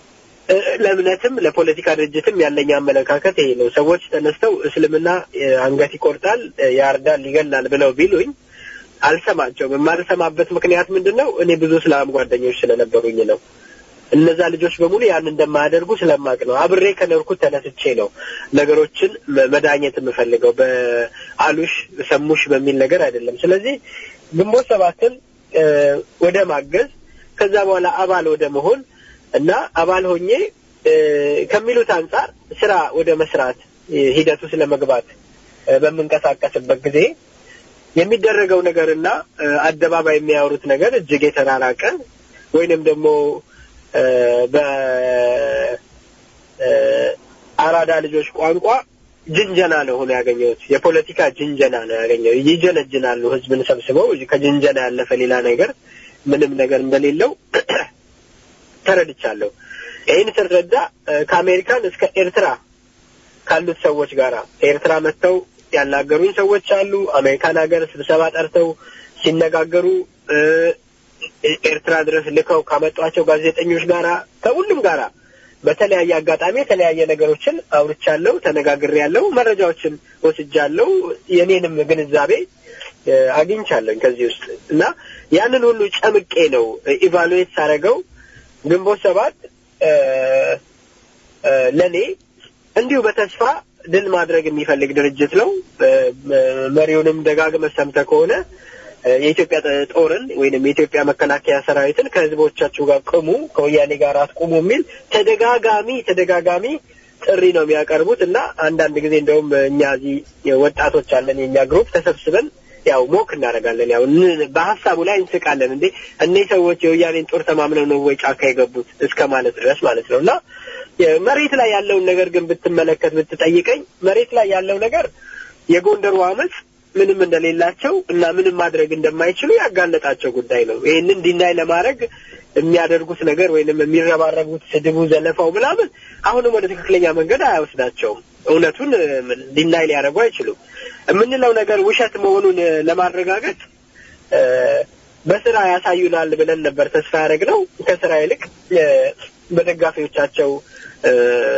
እ፣ ለእምነትም ለፖለቲካ ድርጅትም ያለኝ አመለካከት ይሄ ነው። ሰዎች ተነስተው እስልምና እ፣ አንገት ይቆርጣል፣ እ፣ ያርዳል፣ ይገላል ብለው ቢሉኝ አልሰማቸውም። የማልሰማበት ምክንያት ምንድን ነው? እኔ ብዙ እስላም ጓደኞች ስለነበሩኝ ነው። እነዛ ልጆች በሙሉ ያን እንደማያደርጉ ስለማቅ ነው። አብሬ ከኖርኩት ተነስቼ ነው ነገሮችን መ- መዳኘት የምፈልገው በአሉሽ ሰሙሽ በሚል ነገር አይደለም። ስለዚህ ግንቦት ሰባትን እ፣ ወደ ማገዝ ከዛ በኋላ አባል ወደ መሆን እና አባል ሆኜ እ፣ ከሚሉት አንጻር ስራ ወደ መስራት እ፣ ሂደቱ ስለመግባት እ፣ በምንቀሳቀስበት ጊዜ የሚደረገው ነገርና እ፣ አደባባይ የሚያወሩት ነገር እጅግ የተራራቀ ወይንም ደግሞ እ፣ በ እ፣ አራዳ ልጆች ቋንቋ ጅንጀና ነው ሆኖ ያገኘሁት። የፖለቲካ ጅንጀና ነው ያገኘው። ይጀነጅናሉ ህዝብን ሰብስበው ከጅንጀና ያለፈ ሌላ ነገር ምንም ነገር እንደሌለው ተረድቻለሁ። ይህን ስረዳ እ፣ ከአሜሪካን እስከ ኤርትራ ካሉት ሰዎች ጋራ ኤርትራ መጥተው ያናገሩኝ ሰዎች አሉ። አሜሪካን ሀገር ስብሰባ ጠርተው ሲነጋገሩ እ፣ ኤርትራ ድረስ ልከው ካመጧቸው ጋዜጠኞች ጋራ ከሁሉም ጋራ በተለያየ አጋጣሚ የተለያየ ነገሮችን አውርቻለሁ፣ ተነጋግሬያለሁ፣ መረጃዎችን ወስጃለሁ። የኔንም ግንዛቤ እ፣ አግኝቻለሁኝ ከዚህ ውስጥ እና ያንን ሁሉ ጨምቄ ነው ኢቫሉዌት ሳደርገው ግንቦት ሰባት እ፣ እ፣ ለእኔ እንዲሁ በተስፋ ድል ማድረግ የሚፈልግ ድርጅት ነው። እ፣ መሪውንም ደጋግመህ ሰምተህ ከሆነ እ፣ የኢትዮጵያ ጥ- ጦርን ወይንም የኢትዮጵያ መከላከያ ሰራዊትን ከህዝቦቻችሁ ጋር ቅሙ፣ ከወያኔ ጋር አትቁሙ የሚል ተደጋጋሚ ተደጋጋሚ ጥሪ ነው የሚያቀርቡት እና አንዳንድ ጊዜ እንደውም እኛ እዚህ ወጣቶች አለን የእኛ ግሩፕ ተሰብስበን ያው ሞክ እናደርጋለን። ያው ን- በሀሳቡ ላይ እንስቃለን። እንዴ እነዚህ ሰዎች የወያኔን ጦር ተማምነው ነው ወይ ጫካ የገቡት እስከ ማለት ድረስ ማለት ነው እና የ- መሬት ላይ ያለውን ነገር ግን ብትመለከት ብትጠይቀኝ መሬት ላይ ያለው ነገር የጎንደሩ አመፅ ምንም እንደሌላቸው እና ምንም ማድረግ እንደማይችሉ ያጋለጣቸው ጉዳይ ነው። ይህንን ዲናይ ለማድረግ የሚያደርጉት ነገር ወይንም የሚረባረቡት ስድቡ፣ ዘለፋው ምናምን አሁንም ወደ ትክክለኛ መንገድ አያወስዳቸውም። እውነቱን ዲናይ ሊያደርጉ አይችሉም። የምንለው ነገር ውሸት መሆኑን እ፣ ለማረጋገጥ እ፣ በስራ ያሳዩናል ብለን ነበር ተስፋ ያደረግነው። ከስራ ይልቅ እ፣ በደጋፊዎቻቸው እ፣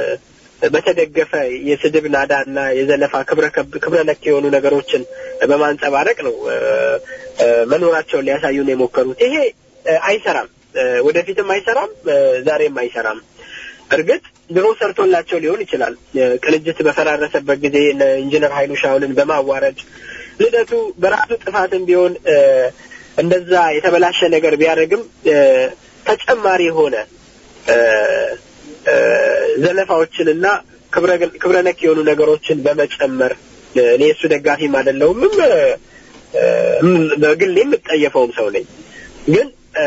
በተደገፈ የስድብ ናዳ እና የዘለፋ ክብረ ከብ- ክብረ ነክ የሆኑ ነገሮችን በማንጸባረቅ ነው እ፣ እ፣ መኖራቸውን ሊያሳዩን የሞከሩት። ይሄ እ፣ አይሰራም፣ እ፣ ወደፊትም አይሰራም፣ እ፣ ዛሬም አይሰራም። እርግጥ ድሮ ሰርቶላቸው ሊሆን ይችላል። እ፣ ቅንጅት በፈራረሰበት ጊዜ እነ ኢንጂነር ኃይሉ ሻውልን በማዋረድ ልደቱ በራሱ ጥፋትም ቢሆን እ፣ እንደዛ የተበላሸ ነገር ቢያደርግም እ፣ ተጨማሪ የሆነ እ፣ እ፣ ዘለፋዎችንና ክብረ ክብረ ነክ የሆኑ ነገሮችን በመጨመር እ፣ እኔ እሱ ደጋፊም አይደለሁም እ፣ እ፣ በግሌ የምጠየፈውም ሰው ነኝ ግን እ፣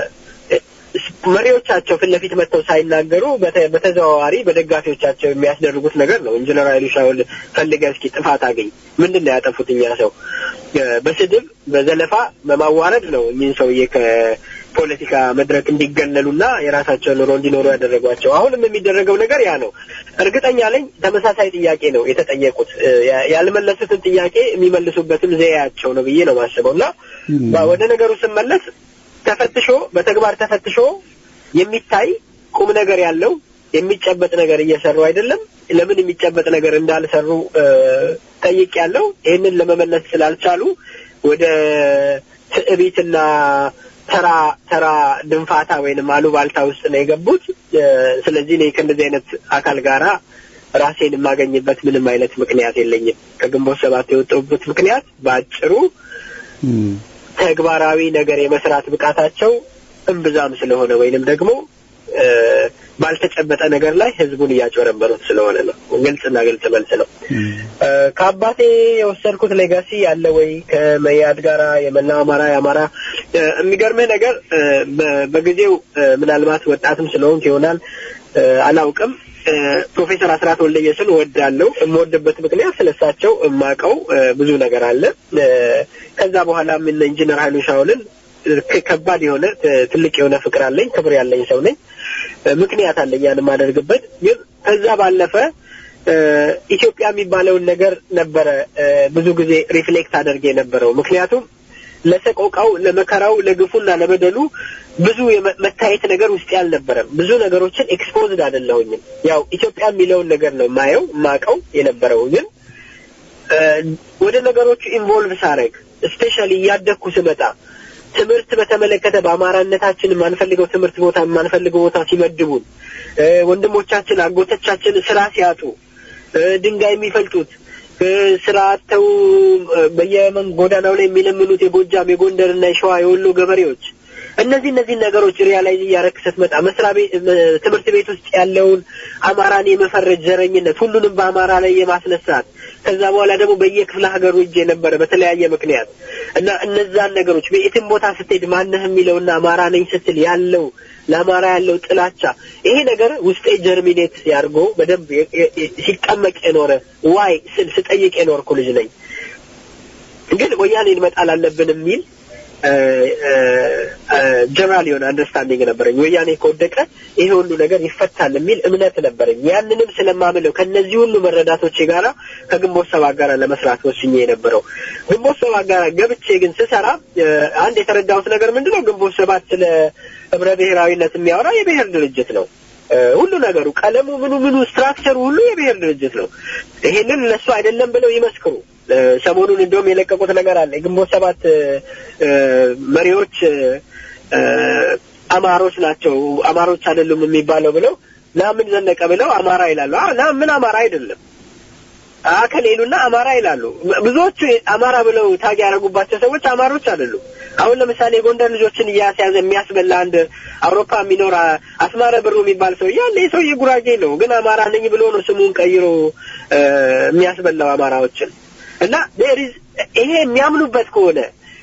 መሪዎቻቸው ፊት ለፊት መጥተው ሳይናገሩ በተ- በተዘዋዋሪ በደጋፊዎቻቸው የሚያስደርጉት ነገር ነው። ኢንጂነር ኃይሉ ሻውል ፈልገህ እስኪ ጥፋት አገኝ ምንድን ነው ያጠፉት? እኛ ሰው እ፣ በስድብ በዘለፋ በማዋረድ ነው እኚህን ሰውዬ ከፖለቲካ መድረክ እንዲገለሉና የራሳቸውን ኑሮ እንዲኖሩ ያደረጓቸው። አሁንም የሚደረገው ነገር ያ ነው። እርግጠኛ ነኝ ተመሳሳይ ጥያቄ ነው የተጠየቁት። እ፣ ያ- ያልመለሱትን ጥያቄ የሚመልሱበትም ዘያቸው ነው ብዬ ነው ማስበው እና ባ- ወደ ነገሩ ስመለስ ተፈትሾ በተግባር ተፈትሾ የሚታይ ቁም ነገር ያለው የሚጨበጥ ነገር እየሰሩ አይደለም። ለምን የሚጨበጥ ነገር እንዳልሰሩ ጠይቅ ያለው ይህንን ለመመለስ ስላልቻሉ ወደ ትዕቢትና ተራ ተራ ድንፋታ ወይንም አሉባልታ ውስጥ ነው የገቡት። እ፣ ስለዚህ እኔ ከእንደዚህ አይነት አካል ጋራ ራሴን የማገኝበት ምንም አይነት ምክንያት የለኝም። ከግንቦት ሰባት የወጣሁበት ምክንያት በአጭሩ ተግባራዊ ነገር የመስራት ብቃታቸው እምብዛም ስለሆነ ወይንም ደግሞ እ፣ ባልተጨበጠ ነገር ላይ ህዝቡን እያጭበረበሩት ስለሆነ ነው። ግልጽና ግልጽ መልስ ነው። እ፣ ከአባቴ የወሰድኩት ሌጋሲ ያለ ወይ ከመያድ ጋራ የመላው አማራ የአማራ እ፣ የሚገርምህ ነገር እ፣ በ- በጊዜው እ፣ ምናልባት ወጣትም ስለሆንክ ይሆናል እ፣ አላውቅም እ፣ ፕሮፌሰር አስራት ወልደየስን እወዳለሁ። የምወድበት ምክንያት ስለሳቸው የማውቀው እ፣ ብዙ ነገር አለ። እ፣ ከዛ በኋላ ምን ኢንጂነር ኃይሉ ሻውልን ክ- ከባድ የሆነ ት- ትልቅ የሆነ ፍቅር አለኝ፣ ክብር ያለኝ ሰው ነኝ። እ፣ ምክንያት አለኝ ያን የማደርግበት። ግን ከዛ ባለፈ እ፣ ኢትዮጵያ የሚባለውን ነገር ነበረ እ፣ ብዙ ጊዜ ሪፍሌክት አደርግ የነበረው ምክንያቱም ለሰቆቃው፣ ለመከራው፣ ለግፉና ለበደሉ ብዙ የመ- መታየት ነገር ውስጥ ያልነበረም ብዙ ነገሮችን ኤክስፖዝድ አይደለሁኝም። ያው ኢትዮጵያ የሚለውን ነገር ነው የማየው የማውቀው የነበረው ግን እ፣ ወደ ነገሮቹ ኢንቮልቭ ሳረግ ስፔሻሊ እያደግኩ ስመጣ ትምህርት በተመለከተ በአማራነታችን የማንፈልገው ትምህርት ቦታ የማንፈልገው ቦታ ሲመድቡን እ፣ ወንድሞቻችን አጎቶቻችን ስራ ሲያጡ እ፣ ድንጋይ የሚፈልጡት እ፣ ስራ አጥተው እ፣ በየመን ጎዳናው ላይ የሚለምኑት የጎጃም የጎንደርና የሸዋ የወሎ ገበሬዎች እነዚህ እነዚህ ነገሮች ሪያላይዝ እያረክ ስትመጣ መስሪያ ቤት እ፣ ትምህርት ቤት ውስጥ ያለውን አማራን የመፈረጅ ዘረኝነት ሁሉንም በአማራ ላይ የማስነሳት ከዛ በኋላ ደግሞ በየክፍለ ሀገሩ እጅ የነበረ በተለያየ ምክንያት እና እነዛን ነገሮች በየትም ቦታ ስትሄድ ማነህ የሚለውና አማራ ነኝ ስትል ያለው ለአማራ ያለው ጥላቻ ይሄ ነገር ውስጤ ጀርሚኔት ያድርጎ በደንብ የ- የ- የ- ሲቀመቅ የኖረ ዋይ ስል ስጠይቅ የኖርኩ ልጅ ነኝ። ግን ወያኔን መጣል አለብን የሚል ጀነራል የሆነ አንደርስታንዲንግ ነበረኝ። ወያኔ ከወደቀ ይሄ ሁሉ ነገር ይፈታል የሚል እምነት ነበረኝ። ያንንም ስለማምለው ከነዚህ ሁሉ መረዳቶቼ ጋራ ከግንቦት ሰባት ጋር ለመስራት ወስኜ የነበረው ግንቦት ሰባት ጋር ገብቼ ግን ስሰራ እ፣ አንድ የተረዳሁት ነገር ምንድን ነው? ግንቦት ሰባት ስለ ህብረ ብሔራዊነት የሚያወራ የብሔር ድርጅት ነው። እ፣ ሁሉ ነገሩ ቀለሙ፣ ምኑ ምኑ ስትራክቸሩ ሁሉ የብሔር ድርጅት ነው። ይሄንን እነሱ አይደለም ብለው ይመስክሩ። እ፣ ሰሞኑን እንደውም የለቀቁት ነገር አለ። የግንቦት ሰባት እ፣ እ፣ መሪዎች እ፣ እ፣ አማሮች ናቸው፣ አማሮች አይደሉም የሚባለው ብለው ናምን ዘነቀ ብለው አማራ ይላሉ። አ ናምን አማራ አይደለም አከል ይሉና አማራ ይላሉ። ብዙዎቹ አማራ ብለው ታግ ያደረጉባቸው ሰዎች አማሮች አይደሉም። አሁን ለምሳሌ የጎንደር ልጆችን እያስያዘ የሚያስበላ አንድ አውሮፓ የሚኖር አ- አስማረ ብሩ የሚባል ሰው ያለ ሰውዬ ጉራጌ ነው፣ ግን አማራ ነኝ ብሎ ነው ስሙን ቀይሮ እ፣ የሚያስበላው አማራዎችን እና there is ይሄ የሚያምኑበት ከሆነ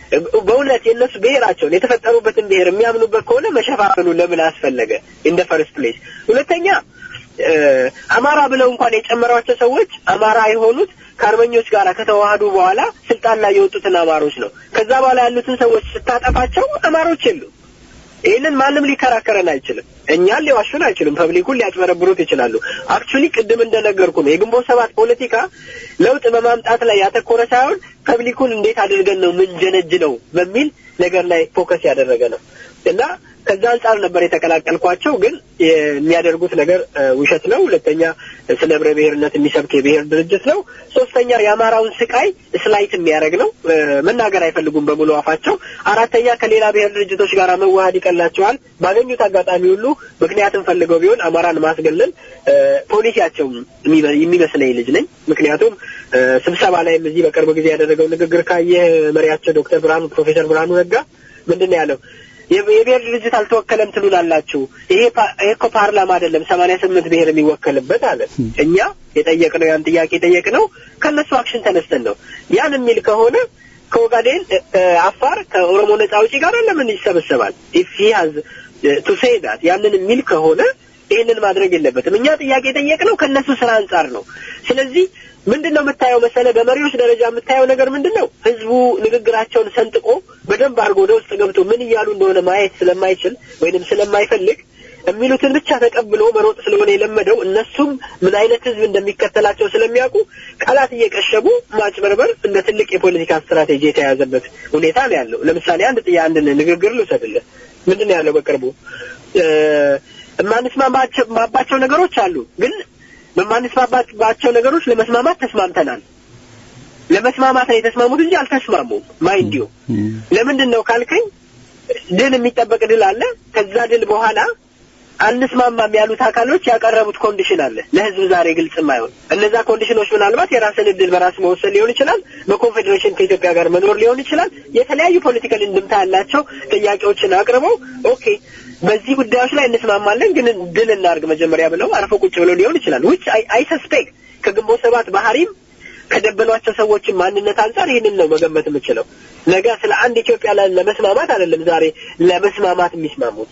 በእውነት የእነሱ ብሔራቸውን የተፈጠሩበትን ብሔር የሚያምኑበት ከሆነ መሸፋፈኑ ለምን አስፈለገ? ኢን ፈርስት ፕሌስ ሁለተኛ እ፣ አማራ ብለው እንኳን የጨመሯቸው ሰዎች አማራ የሆኑት ከአርበኞች ጋር ከተዋሃዱ በኋላ ስልጣን ላይ የወጡትን አማሮች ነው። ከዛ በኋላ ያሉትን ሰዎች ስታጠፋቸው አማሮች የሉም። ይህንን ማንም ሊከራከረን አይችልም። እኛን ሊዋሹን አይችሉም። ፐብሊኩን ሊያጭበረብሩት ይችላሉ። አክቹሊ ቅድም እንደነገርኩ ነው የግንቦት ሰባት ፖለቲካ ለውጥ በማምጣት ላይ ያተኮረ ሳይሆን ፐብሊኩን እንዴት አድርገን ነው ምንጀነጅ ነው በሚል ነገር ላይ ፎከስ ያደረገ ነው እና ከዛ አንጻር ነበር የተቀላቀልኳቸው። ግን የሚያደርጉት ነገር እ፣ ውሸት ነው። ሁለተኛ ስለ ህብረ ብሔርነት የሚሰብክ የብሔር ድርጅት ነው። ሶስተኛ የአማራውን ስቃይ ስላይት የሚያደርግ ነው። እ፣ መናገር አይፈልጉም በሙሉ አፋቸው። አራተኛ ከሌላ ብሔር ድርጅቶች ጋር መዋሃድ ይቀላቸዋል። ባገኙት አጋጣሚ ሁሉ ምክንያትም ፈልገው ቢሆን አማራን ማስገለል እ፣ ፖሊሲያቸው የሚበ- የሚመስለኝ ልጅ ነኝ። ምክንያቱም እ፣ ስብሰባ ላይም እዚህ በቅርብ ጊዜ ያደረገው ንግግር ካየህ መሪያቸው ዶክተር ብርሃኑ ፕሮፌሰር ብርሃኑ ነጋ ምንድን ነው ያለው? የብ- የብሔር ድርጅት አልተወከለም ትሉናላችሁ። ይሄ ፓ- ይሄ እኮ ፓርላማ አይደለም ሰማንያ ስምንት ብሔር የሚወከልበት አለ። እኛ የጠየቅነው ያን ጥያቄ የጠየቅነው ከእነሱ አክሽን ተነስተን ነው። ያን የሚል ከሆነ ከኦጋዴን እ፣ እ፣ አፋር ከኦሮሞ ነጻ አውጪ ጋር ለምን ይሰበሰባል? ኢፍ ሂ ሃዝ ቱ ሴይ ዳት ያንን የሚል ከሆነ ይህንን ማድረግ የለበትም። እኛ ጥያቄ የጠየቅነው ከእነሱ ስራ አንጻር ነው። ስለዚህ ምንድን ነው የምታየው መሰለ፣ በመሪዎች ደረጃ የምታየው ነገር ምንድን ነው? ህዝቡ ንግግራቸውን ሰንጥቆ በደንብ አድርጎ ወደ ውስጥ ገብቶ ምን እያሉ እንደሆነ ማየት ስለማይችል ወይንም ስለማይፈልግ የሚሉትን ብቻ ተቀብሎ መሮጥ ስለሆነ የለመደው እነሱም ምን አይነት ህዝብ እንደሚከተላቸው ስለሚያውቁ ቃላት እየቀሸቡ ማጭበርበር እንደ ትልቅ የፖለቲካ ስትራቴጂ የተያዘበት ሁኔታ ነው ያለው። ለምሳሌ አንድ ጥያ አንድ ንግግር ልውሰድልህ። ምንድን ነው ያለው በቅርቡ እ፣ የማንስማማባቸው ነገሮች አሉ ግን በማንስማማባቸው ነገሮች ለመስማማት ተስማምተናል። ለመስማማት ነው የተስማሙት እንጂ አልተስማሙም። ማይንዲዮ ለምንድን ነው ካልከኝ ድል የሚጠበቅ ድል አለ። ከዛ ድል በኋላ አንስማማም ያሉት አካሎች ያቀረቡት ኮንዲሽን አለ ለህዝብ ዛሬ ግልጽ የማይሆን እነዛ ኮንዲሽኖች ምናልባት የራስን እድል በራስ መወሰን ሊሆን ይችላል፣ በኮንፌዴሬሽን ከኢትዮጵያ ጋር መኖር ሊሆን ይችላል። የተለያዩ ፖለቲካል እንድምታ ያላቸው ጥያቄዎችን አቅርበው ኦኬ በዚህ ጉዳዮች ላይ እንስማማለን፣ ግን ድል እናድርግ መጀመሪያ ብለው አርፈው ቁጭ ብለው ሊሆን ይችላል። ውጭ አይ ሰስፔክት ከግንቦት ሰባት ባህሪም ከደበሏቸው ሰዎችን ማንነት አንጻር ይህንን ነው መገመት የምችለው። ነገ ስለ አንድ ኢትዮጵያ ላይ ለመስማማት አይደለም ዛሬ ለመስማማት የሚስማሙት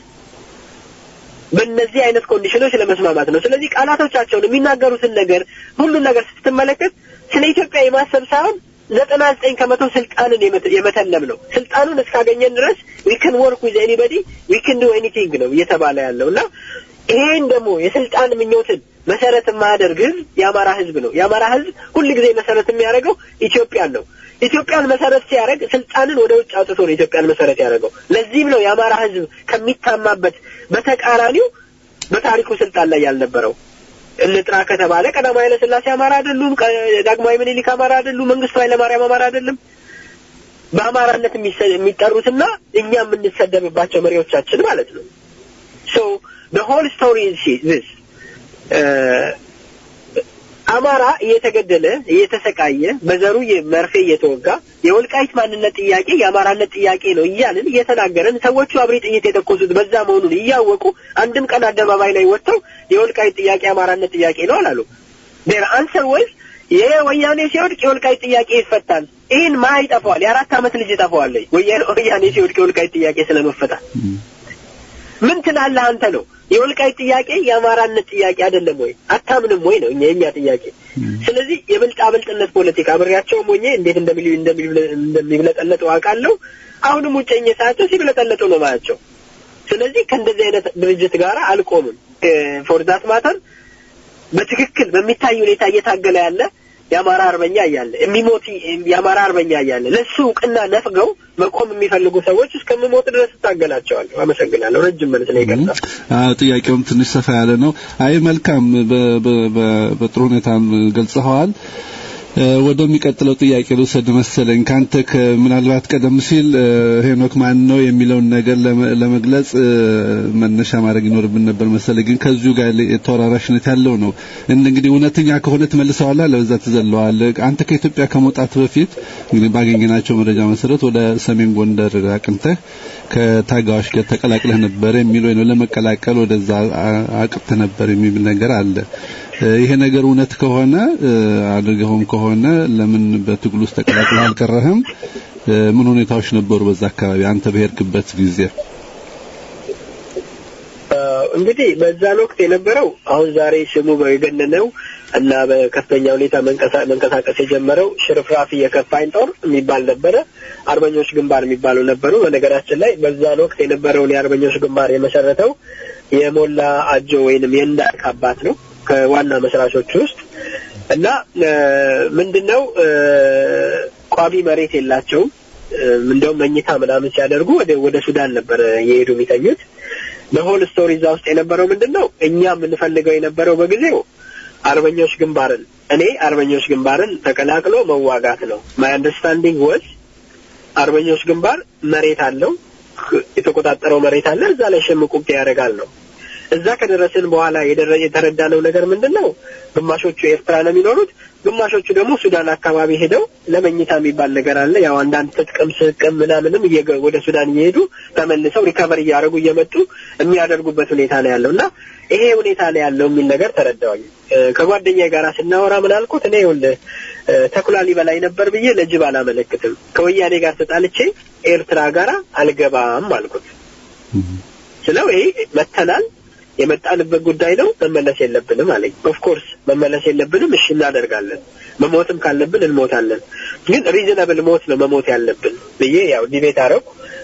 በእነዚህ አይነት ኮንዲሽኖች ለመስማማት ነው። ስለዚህ ቃላቶቻቸውን የሚናገሩትን ነገር ሁሉን ነገር ስትመለከት ስለ ኢትዮጵያ የማሰብ ሳይሆን ዘጠና ዘጠኝ ከመቶ ስልጣንን የመተ- የመተለም ነው። ስልጣኑን እስካገኘን ድረስ ዊ ክን ወርክ ዊዝ ኤኒበዲ ዊ ክን ዱ ኤኒቲንግ ነው እየተባለ ያለው እና ይሄን ደግሞ የስልጣን ምኞትን መሰረት የማያደርግ ህዝብ የአማራ ህዝብ ነው። የአማራ ህዝብ ሁል ጊዜ መሰረት የሚያደርገው ኢትዮጵያን ነው። ኢትዮጵያን መሰረት ሲያደርግ ስልጣንን ወደ ውጭ አውጥቶ ነው ኢትዮጵያን መሰረት ያደረገው። ለዚህም ነው የአማራ ህዝብ ከሚታማበት በተቃራኒው በታሪኩ ስልጣን ላይ ያልነበረው። እንጥራ ከተባለ ቀዳማዊ ኃይለ ሥላሴ አማራ አይደሉም። ቀ- ዳግማዊ ምኒልክ አማራ አይደሉም። መንግስቱ ኃይለማርያም አማራ አይደለም። በአማራነት የሚሰ- የሚጠሩትና እኛ የምንሰደብባቸው መሪዎቻችን ማለት ነው። ሶ the whole story is this አማራ እየተገደለ እየተሰቃየ በዘሩ የ- መርፌ እየተወጋ የወልቃይት ማንነት ጥያቄ የአማራነት ጥያቄ ነው እያልን እየተናገረን ሰዎቹ አብሪ ጥይት የተኮሱት በዛ መሆኑን እያወቁ አንድም ቀን አደባባይ ላይ ወጥተው የወልቃይት ጥያቄ የአማራነት ጥያቄ ነው አላሉ። ዴር አንሰር ወይስ የወያኔ ሲወድቅ የወልቃይት ጥያቄ ይፈታል። ይህን ማ ይጠፋዋል? የአራት ዓመት ልጅ ይጠፋዋል። ወያኔ ወያኔ ሲወድቅ የወልቃይት ጥያቄ ስለመፈታት ምን ትላለህ አንተ ነው? የወልቃይት ጥያቄ የአማራነት ጥያቄ አይደለም ወይ? አታምንም ወይ ነው እኛ የኛ ጥያቄ። ስለዚህ የብልጣ ብልጥነት ፖለቲካ አብሬያቸውም ሆኜ እንዴት እንደሚል እንደሚል- እንደሚብለጠለጡ አውቃለሁ። አሁንም ውጨኝ ሳያቸው ሲብለጠለጡ ነው ማያቸው። ስለዚህ ከእንደዚህ አይነት ድርጅት ጋር አልቆምም። ፎር ዛት ማተር በትክክል በሚታይ ሁኔታ እየታገለ ያለ የአማራ አርበኛ እያለ የሚሞት የአማራ አርበኛ እያለ ለሱ እውቅና ነፍገው መቆም የሚፈልጉ ሰዎች እስከምሞት ድረስ እታገላቸዋለሁ። አመሰግናለሁ። ረጅም መልስ ነው ይቀርታ አዎ ጥያቄውም ትንሽ ሰፋ ያለ ነው። አይ መልካም፣ በ- በ- በ- በጥሩ ሁኔታ ገልጸኸዋል። እ፣ ወደሚቀጥለው ጥያቄ ልውሰድ መሰለኝ ካንተ ከ- ምናልባት ቀደም ሲል እ፣ ሄኖክ ማን ነው የሚለውን ነገር ለመ- ለመግለጽ እ፣ መነሻ ማድረግ ይኖርብን ነበር መሰለኝ፣ ግን ከዚሁ ጋር የተወራራሽነት ያለው ነው። እንደ- እንግዲህ እውነተኛ ከሆነ ትመልሰዋለህ፣ ለበዛ ትዘለዋለህ። አንተ ከኢትዮጵያ ከመውጣት በፊት እንግዲህ ባገኘናቸው መረጃ መሰረት ወደ ሰሜን ጎንደር አቅንተህ ከታጋዮች ጋር ተቀላቅለህ ነበር የሚል ወይ ነው ለመቀላቀል ወደዛ አ- አቅርተህ ነበር የሚል ነገር አለ። እ፣ ይሄ ነገር እውነት ከሆነ እ፣ አድርገውም ከሆነ ለምን በትግል ውስጥ ተቀላቅለህ አልቀረህም? እ፣ ምን ሁኔታዎች ነበሩ በዛ አካባቢ አንተ በሄድክበት ጊዜ? እንግዲህ በዛን ወቅት የነበረው አሁን ዛሬ ስሙ የገነነው እና በከፍተኛ ሁኔታ መንቀሳ- መንቀሳቀስ የጀመረው ሽርፍራፊ የከፋኝ ጦር የሚባል ነበረ። አርበኞች ግንባር የሚባሉ ነበሩ። በነገራችን ላይ በዛን ወቅት የነበረውን የአርበኞች ግንባር የመሰረተው የሞላ አጆ ወይንም የእንዳልክ አባት ነው ከዋና መስራቾች ውስጥ እና እ፣ ምንድነው እ፣ ቋሚ መሬት የላቸውም። እ፣ እንደውም መኝታ ምናምን ሲያደርጉ ወደ ወደ ሱዳን ነበረ የሄዱ የሚተኙት። በሆል ስቶሪ እዛ ውስጥ የነበረው ምንድን ነው? እኛ የምንፈልገው የነበረው በጊዜው አርበኞች ግንባርን እኔ አርበኞች ግንባርን ተቀላቅሎ መዋጋት ነው። ማይ አንደርስታንዲንግ ወዝ አርበኞች ግንባር መሬት አለው፣ የተቆጣጠረው መሬት አለ፣ እዛ ላይ ሽምቅ ውጊያ ያደርጋል ነው። እዛ ከደረስን በኋላ የደረ- የተረዳነው ነገር ምንድን ነው? ግማሾቹ ኤርትራ ነው የሚኖሩት፣ ግማሾቹ ደግሞ ሱዳን አካባቢ ሄደው ለመኝታ የሚባል ነገር አለ። ያው አንዳንድ ትጥቅም ስቅም ምናምንም እየገ- ወደ ሱዳን እየሄዱ ተመልሰው ሪከቨር እያደረጉ እየመጡ የሚያደርጉበት ሁኔታ ነው ያለው እና ይሄ ሁኔታ ነው ያለው የሚል ነገር ተረዳሁኝ። እ፣ ከጓደኛዬ ጋር ስናወራ ምን አልኩት? እኔ ይኸውልህ እ፣ ተኩላ ሊበላኝ ነበር ብዬ ለጅብ አላመለክትም። ከወያኔ ጋር ተጣልቼ ኤርትራ ጋር አልገባም አልኩት። ስለው ይሄ መተናል የመጣንበት ጉዳይ ነው፣ መመለስ የለብንም አለኝ። ኦፍኮርስ መመለስ የለብንም፣ እሺ እናደርጋለን። መሞትም ካለብን እንሞታለን፣ ግን ሪዝነብል ሞት ነው መሞት ያለብን ብዬ ያው ዲቤት አረው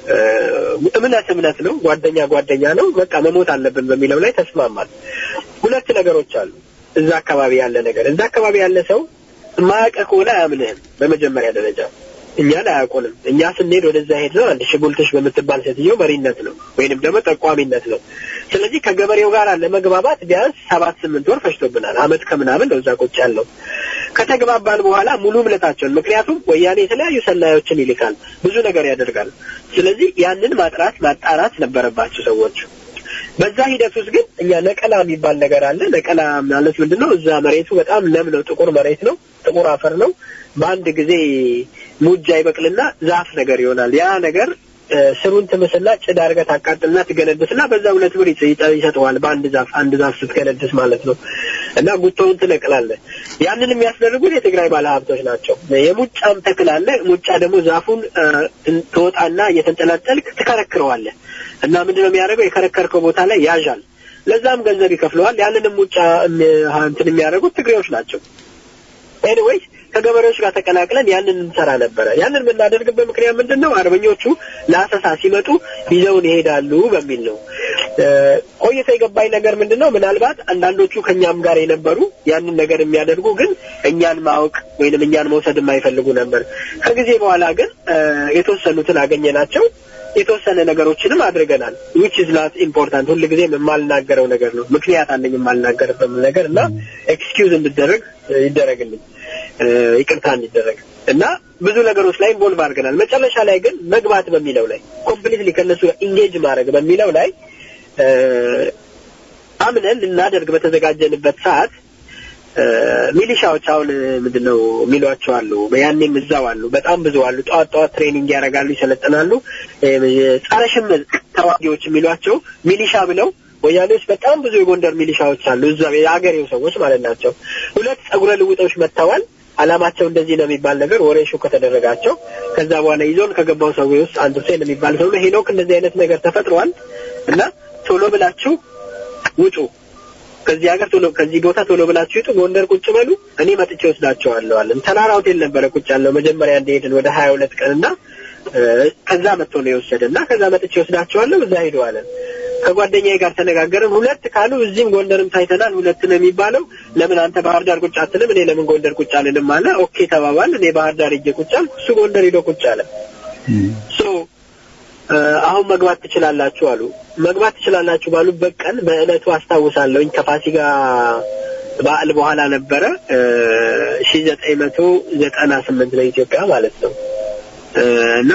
እምነት እምነት ነው፣ ጓደኛ ጓደኛ ነው፣ በቃ መሞት አለብን በሚለው ላይ ተስማማል። ሁለት ነገሮች አሉ እዛ አካባቢ ያለ ነገር። እዛ አካባቢ ያለ ሰው ማያውቅህ ከሆነ አያምንህም በመጀመሪያ ደረጃ እኛን አያውቁንም። እኛ ስንሄድ ወደዛ ሄድ ነው አንድ ሽጉልትሽ በምትባል ሴትዮ መሪነት ነው ወይንም ደግሞ ጠቋሚነት ነው። ስለዚህ ከገበሬው ጋር ለመግባባት ቢያንስ ሰባት ስምንት ወር ፈጅቶብናል። አመት ከምናምን ነው እዛ ቁጭ ያለው። ከተግባባን በኋላ ሙሉ እምነታቸውን ምክንያቱም ወያኔ የተለያዩ ሰላዮችን ይልካል፣ ብዙ ነገር ያደርጋል። ስለዚህ ያንን ማጥራት ማጣራት ነበረባቸው ሰዎች። በዛ ሂደት ውስጥ ግን እኛ ነቀላ የሚባል ነገር አለ። ነቀላ ማለት ምንድን ነው? እዛ መሬቱ በጣም ለም ነው፣ ጥቁር መሬት ነው፣ ጥቁር አፈር ነው። በአንድ ጊዜ ሙጃ ይበቅልና ዛፍ ነገር ይሆናል። ያ ነገር እ፣ ስሩን ትምስና ጭድ አድርገህ ታቃጥልና ትገነድስና በዛ ሁለት ብር ይሰ- ይጠ- ይሰጠዋል። በአንድ ዛፍ አንድ ዛፍ ስትገነድስ ማለት ነው። እና ጉቶውን ትነቅላለህ። ያንን የሚያስደርጉት የትግራይ ባለሀብቶች ናቸው። የሙጫም ተክል አለ። ሙጫ ደግሞ ዛፉን እ፣ ትወጣና እየተንጠለጠልክ ትከረክረዋለህ እና ምንድነው የሚያደርገው? የከረከርከው ቦታ ላይ ያዣል። ለዛም ገንዘብ ይከፍለዋል። ያንንም ሙጫ እም፣ እንትን የሚያደርጉት ትግሬዎች ናቸው። ኤኒዌይስ ከገበሬዎች ጋር ተቀላቅለን ያንን እንሰራ ነበረ። ያንን የምናደርግበት ምክንያት ምንድን ነው? አርበኞቹ ለአሰሳ ሲመጡ ይዘውን ይሄዳሉ በሚል ነው። ቆይቶ የገባኝ ነገር ምንድን ነው ምናልባት አንዳንዶቹ ከእኛም ጋር የነበሩ ያንን ነገር የሚያደርጉ ግን እኛን ማወቅ ወይንም እኛን መውሰድ የማይፈልጉ ነበር። ከጊዜ በኋላ ግን የተወሰኑትን አገኘናቸው። የተወሰነ ነገሮችንም አድርገናል። ዊች ኢዝ ናት ኢምፖርታንት ሁል ጊዜ የማልናገረው ነገር ነው። ምክንያት አለኝ የማልናገርበት ነገር እና ኤክስኪውዝ እንድደረግ ይደረግልኝ ይቅርታ እንዲደረግ እና ብዙ ነገሮች ላይ ኢንቮልቭ አድርገናል። መጨረሻ ላይ ግን መግባት በሚለው ላይ ኮምፕሊትሊ ከእነሱ ጋር ኢንጌጅ ማድረግ በሚለው ላይ አምነን ልናደርግ በተዘጋጀንበት ሰዓት ሚሊሻዎች አሁን ምንድን ነው የሚሏቸው አሉ። ያኔም እዛው አሉ፣ በጣም ብዙ አሉ። ጠዋት ጠዋት ትሬኒንግ ያደርጋሉ፣ ይሰለጥናሉ። ጸረ ሽምቅ ተዋጊዎች የሚሏቸው ሚሊሻ ብለው ወያኔዎች በጣም ብዙ የጎንደር ሚሊሻዎች አሉ፣ እዛ የአገሬው ሰዎች ማለት ናቸው። ሁለት ጸጉረ ልውጦች መጥተዋል። አላማቸው እንደዚህ ነው የሚባል ነገር ወሬ ሹ ከተደረጋቸው ከዛ በኋላ ይዞን ከገባው ሰው ውስጥ አንዱ ሴን የሚባል ሰው ነው ሄኖክ እንደዚህ አይነት ነገር ተፈጥሯል እና ቶሎ ብላችሁ ውጡ ከዚህ ሀገር ቶሎ ከዚህ ቦታ ቶሎ ብላችሁ ይጡ፣ ጎንደር ቁጭ በሉ፣ እኔ መጥቼ ወስዳቸዋለሁ አለን። ተራራ ሆቴል ነበረ ቁጭ ያለው መጀመሪያ እንደሄድን ወደ ሀያ ሁለት ቀን እና ከዛ መጥቶ ነው የወሰደ እና ከዛ መጥቼ ወስዳቸዋለሁ እዛ ሄዱ አለን። ከጓደኛዬ ጋር ተነጋገርን። ሁለት ካሉ እዚህም ጎንደርም ታይተናል፣ ሁለት ነው የሚባለው። ለምን አንተ ባህር ዳር ቁጭ አትልም? እኔ ለምን ጎንደር ቁጭ አልልም አለ። ኦኬ ተባባል። እኔ ባህር ዳር ሄጄ ቁጭ አልኩ፣ እሱ ጎንደር ሄዶ ቁጭ አለ። ሶ አሁን መግባት ትችላላችሁ አሉ። መግባት ትችላላችሁ ባሉበት ቀን በእለቱ አስታውሳለሁኝ ከፋሲካ በዓል በኋላ ነበረ ሺ ዘጠኝ መቶ ዘጠና ስምንት ለኢትዮጵያ ማለት ነው እና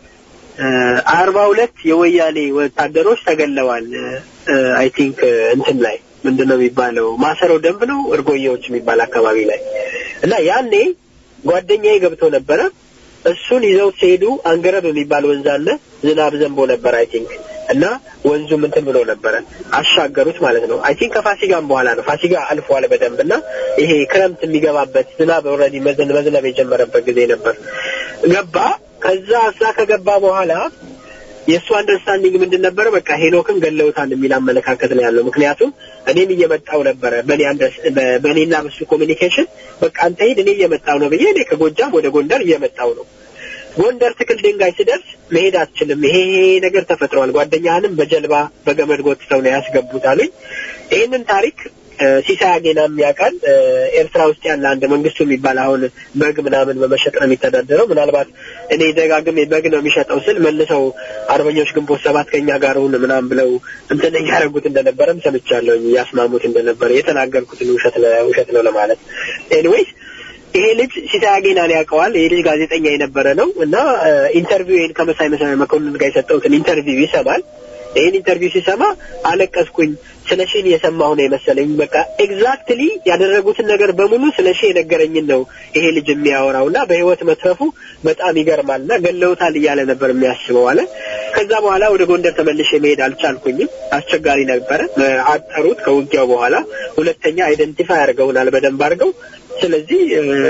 አርባ ሁለት የወያኔ ወታደሮች ተገለዋል። አይ ቲንክ እንትን ላይ ምንድን ነው የሚባለው ማሰሮ ደንብ ነው እርጎዬዎች የሚባል አካባቢ ላይ እና ያኔ ጓደኛዬ ገብቶ ነበረ። እሱን ይዘው ሲሄዱ አንገረብ የሚባል ወንዝ አለ። ዝናብ ዘንቦ ነበር አይ ቲንክ እና ወንዙ እንትን ብሎ ነበረ አሻገሩት ማለት ነው። አይ ቲንክ ከፋሲጋም በኋላ ነው። ፋሲጋ አልፏል በደንብ እና ይሄ ክረምት የሚገባበት ዝናብ ኦልሬዲ መዝነብ የጀመረበት ጊዜ ነበር። ገባ። ከዛ እዛ ከገባ በኋላ የእሱ አንደርስታንዲንግ ምንድን ነበረ? በቃ ሄኖክን ገለውታል የሚል አመለካከት ነው ያለው። ምክንያቱም እኔም እየመጣው ነበረ በእኔ በእኔና በሱ ኮሚኒኬሽን በቃ አንተ ሂድ፣ እኔ እየመጣው ነው ብዬ እኔ ከጎጃም ወደ ጎንደር እየመጣው ነው። ጎንደር ትክል ድንጋይ ስደርስ መሄድ አትችልም፣ ይሄ ይሄ ነገር ተፈጥሯል፣ ጓደኛህንም በጀልባ በገመድ ጎትተው ነው ያስገቡት አሉኝ። ይህንን ታሪክ ሲሳይ አጌናም ያውቃል። ኤርትራ ውስጥ ያለ አንድ መንግስቱ የሚባል አሁን በግ ምናምን በመሸጥ ነው የሚተዳደረው። ምናልባት እኔ ደጋግሜ በግ ነው የሚሸጠው ስል መልሰው አርበኞች ግንቦት ሰባት ከኛ ጋር ሁን ምናምን ብለው እንትን እያደረጉት እንደነበረም ሰምቻለሁ። ያስማሙት እንደነበረ የተናገርኩትን ውሸት ውሸት ነው ለማለት ኤኒዌይስ ይሄ ልጅ ሲሳይ አጌናን ያውቀዋል። ይሄ ልጅ ጋዜጠኛ የነበረ ነው እና ኢንተርቪው ይሄን ከመሳይ መሳይ መኮንን ጋር የሰጠሁትን ኢንተርቪው ይሰማል። ይህን ኢንተርቪው ሲሰማ አለቀስኩኝ። ስለ ሺን የሰማሁ ነው የመሰለኝ። በቃ ኤግዛክትሊ ያደረጉትን ነገር በሙሉ ስለ ሺ የነገረኝን ነው ይሄ ልጅ የሚያወራው እና በህይወት መትረፉ በጣም ይገርማል እና ገለውታል እያለ ነበር የሚያስበው አለ። ከዛ በኋላ ወደ ጎንደር ተመልሼ መሄድ አልቻልኩኝም። አስቸጋሪ ነበረ። አጠሩት ከውጊያው በኋላ ሁለተኛ አይደንቲፋይ አድርገውናል በደንብ አድርገው። ስለዚህ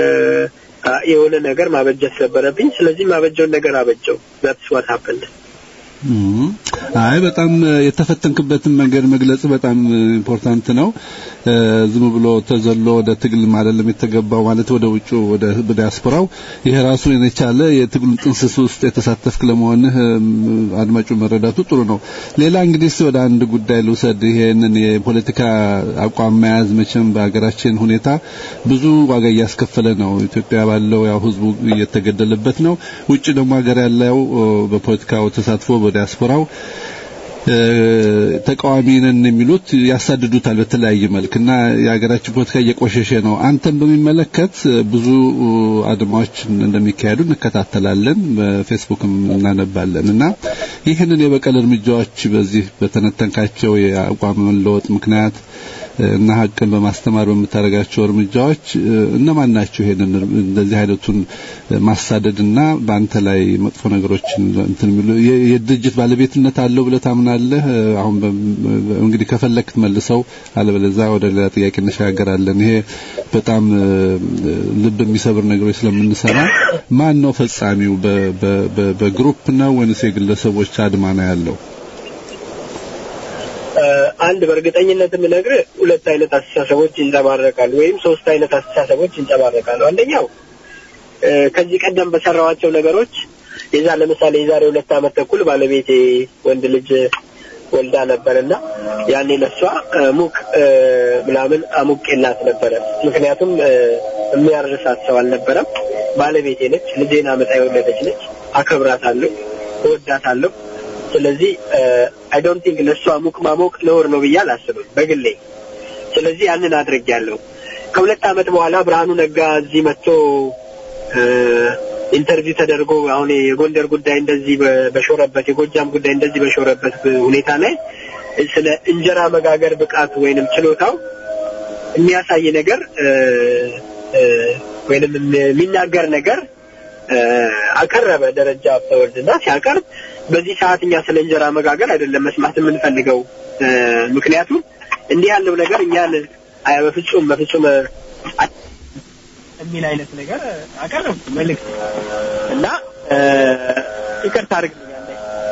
የሆነ ነገር ማበጀት ነበረብኝ። ስለዚህ ማበጀውን ነገር አበጀው። ዛትስ ዋት ሀፕንድ አይ በጣም የተፈተንክበትን መንገድ መግለጽ በጣም ኢምፖርታንት ነው። ዝም ብሎ ተዘሎ ወደ ትግል አይደለም የተገባው ማለት ወደ ውጭ ወደ ዲያስፖራው ይሄ ራሱ የቻለ የትግሉን ጥንስስ ውስጥ የተሳተፍክ ለመሆንህ አድማጩ መረዳቱ ጥሩ ነው። ሌላ እንግዲህ ወደ አንድ ጉዳይ ልውሰድ። ይሄንን የፖለቲካ አቋም መያዝ መቼም በሀገራችን ሁኔታ ብዙ ዋጋ እያስከፈለ ነው። ኢትዮጵያ ባለው ያው ህዝቡ እየተገደለበት ነው። ውጭ ደግሞ ሀገር ያለው በፖለቲካው ተሳትፎ በዲያስፖራው ተቃዋሚ ነን የሚሉት ያሳድዱታል በተለያየ መልክ እና የሀገራችን ፖለቲካ እየቆሸሸ ነው። አንተን በሚመለከት ብዙ አድማዎች እንደሚካሄዱ እንከታተላለን፣ በፌስቡክም እናነባለን እና ይህንን የበቀል እርምጃዎች በዚህ በተነተንካቸው የአቋም መለወጥ ምክንያት እና ሀቅን በማስተማር በምታደርጋቸው እርምጃዎች እነማን ናቸው? ይሄንን እንደዚህ አይነቱን ማሳደድና በአንተ ላይ መጥፎ ነገሮችን እንትን የሚሉ የድርጅት ባለቤትነት አለው ብለህ ታምናለህ? አሁን እንግዲህ ከፈለክ መልሰው፣ አለበለዚያ ወደ ሌላ ጥያቄ እንሸጋገራለን። ይሄ በጣም ልብ የሚሰብር ነገሮች ስለምንሰማ ማን ነው ፈጻሚው? በግሩፕ ነው ወይንስ የግለሰቦች አድማ ነው ያለው? አንድ በእርግጠኝነት የምነግርህ ሁለት አይነት አስተሳሰቦች ይንጸባረቃሉ፣ ወይም ሶስት አይነት አስተሳሰቦች ይንጸባረቃሉ። አንደኛው ከዚህ ቀደም በሰራዋቸው ነገሮች የዛ ለምሳሌ የዛሬ ሁለት ዓመት ተኩል ባለቤቴ ወንድ ልጅ ወልዳ ነበርና ያኔ ለሷ እ፣ ሙቅ እ፣ ምናምን አሙቄላት ነበረ። ምክንያቱም እ፣ የሚያርሳት ሰው አልነበረም። ባለቤቴ ነች፣ ልጄን አመጣ የወለደች ነች። አከብራታለሁ፣ እወዳታለሁ። ስለዚህ አይ ዶንት ቲንክ ለእሷ ሙቅ ማሞቅ ነውር ነው ብዬ አላስብም በግሌ። ስለዚህ ያንን አድርጌያለሁ። ከሁለት ዓመት በኋላ ብርሃኑ ነጋ እዚህ መጥቶ እ፣ ኢንተርቪው ተደርጎ አሁን የጎንደር ጉዳይ እንደዚህ በ- በሾረበት የጎጃም ጉዳይ እንደዚህ በሾረበት ሁኔታ ላይ ስለ እንጀራ መጋገር ብቃት ወይንም ችሎታው የሚያሳይ ነገር እ፣ እ፣ ወይንም የሚናገር ነገር እ፣ አቀረበ ደረጃ ሀብተወልድና ሲያቀርብ በዚህ ሰዓት እኛ ስለ እንጀራ መጋገር አይደለም መስማት የምንፈልገው እ፣ ምክንያቱም እንዲህ ያለው ነገር እኛን አይ በፍጹም በፍጹም አ- የሚል አይነት ነገር አቀረብኩ መልእክት እና እ፣ ይቅርታ አድርግልኛለህ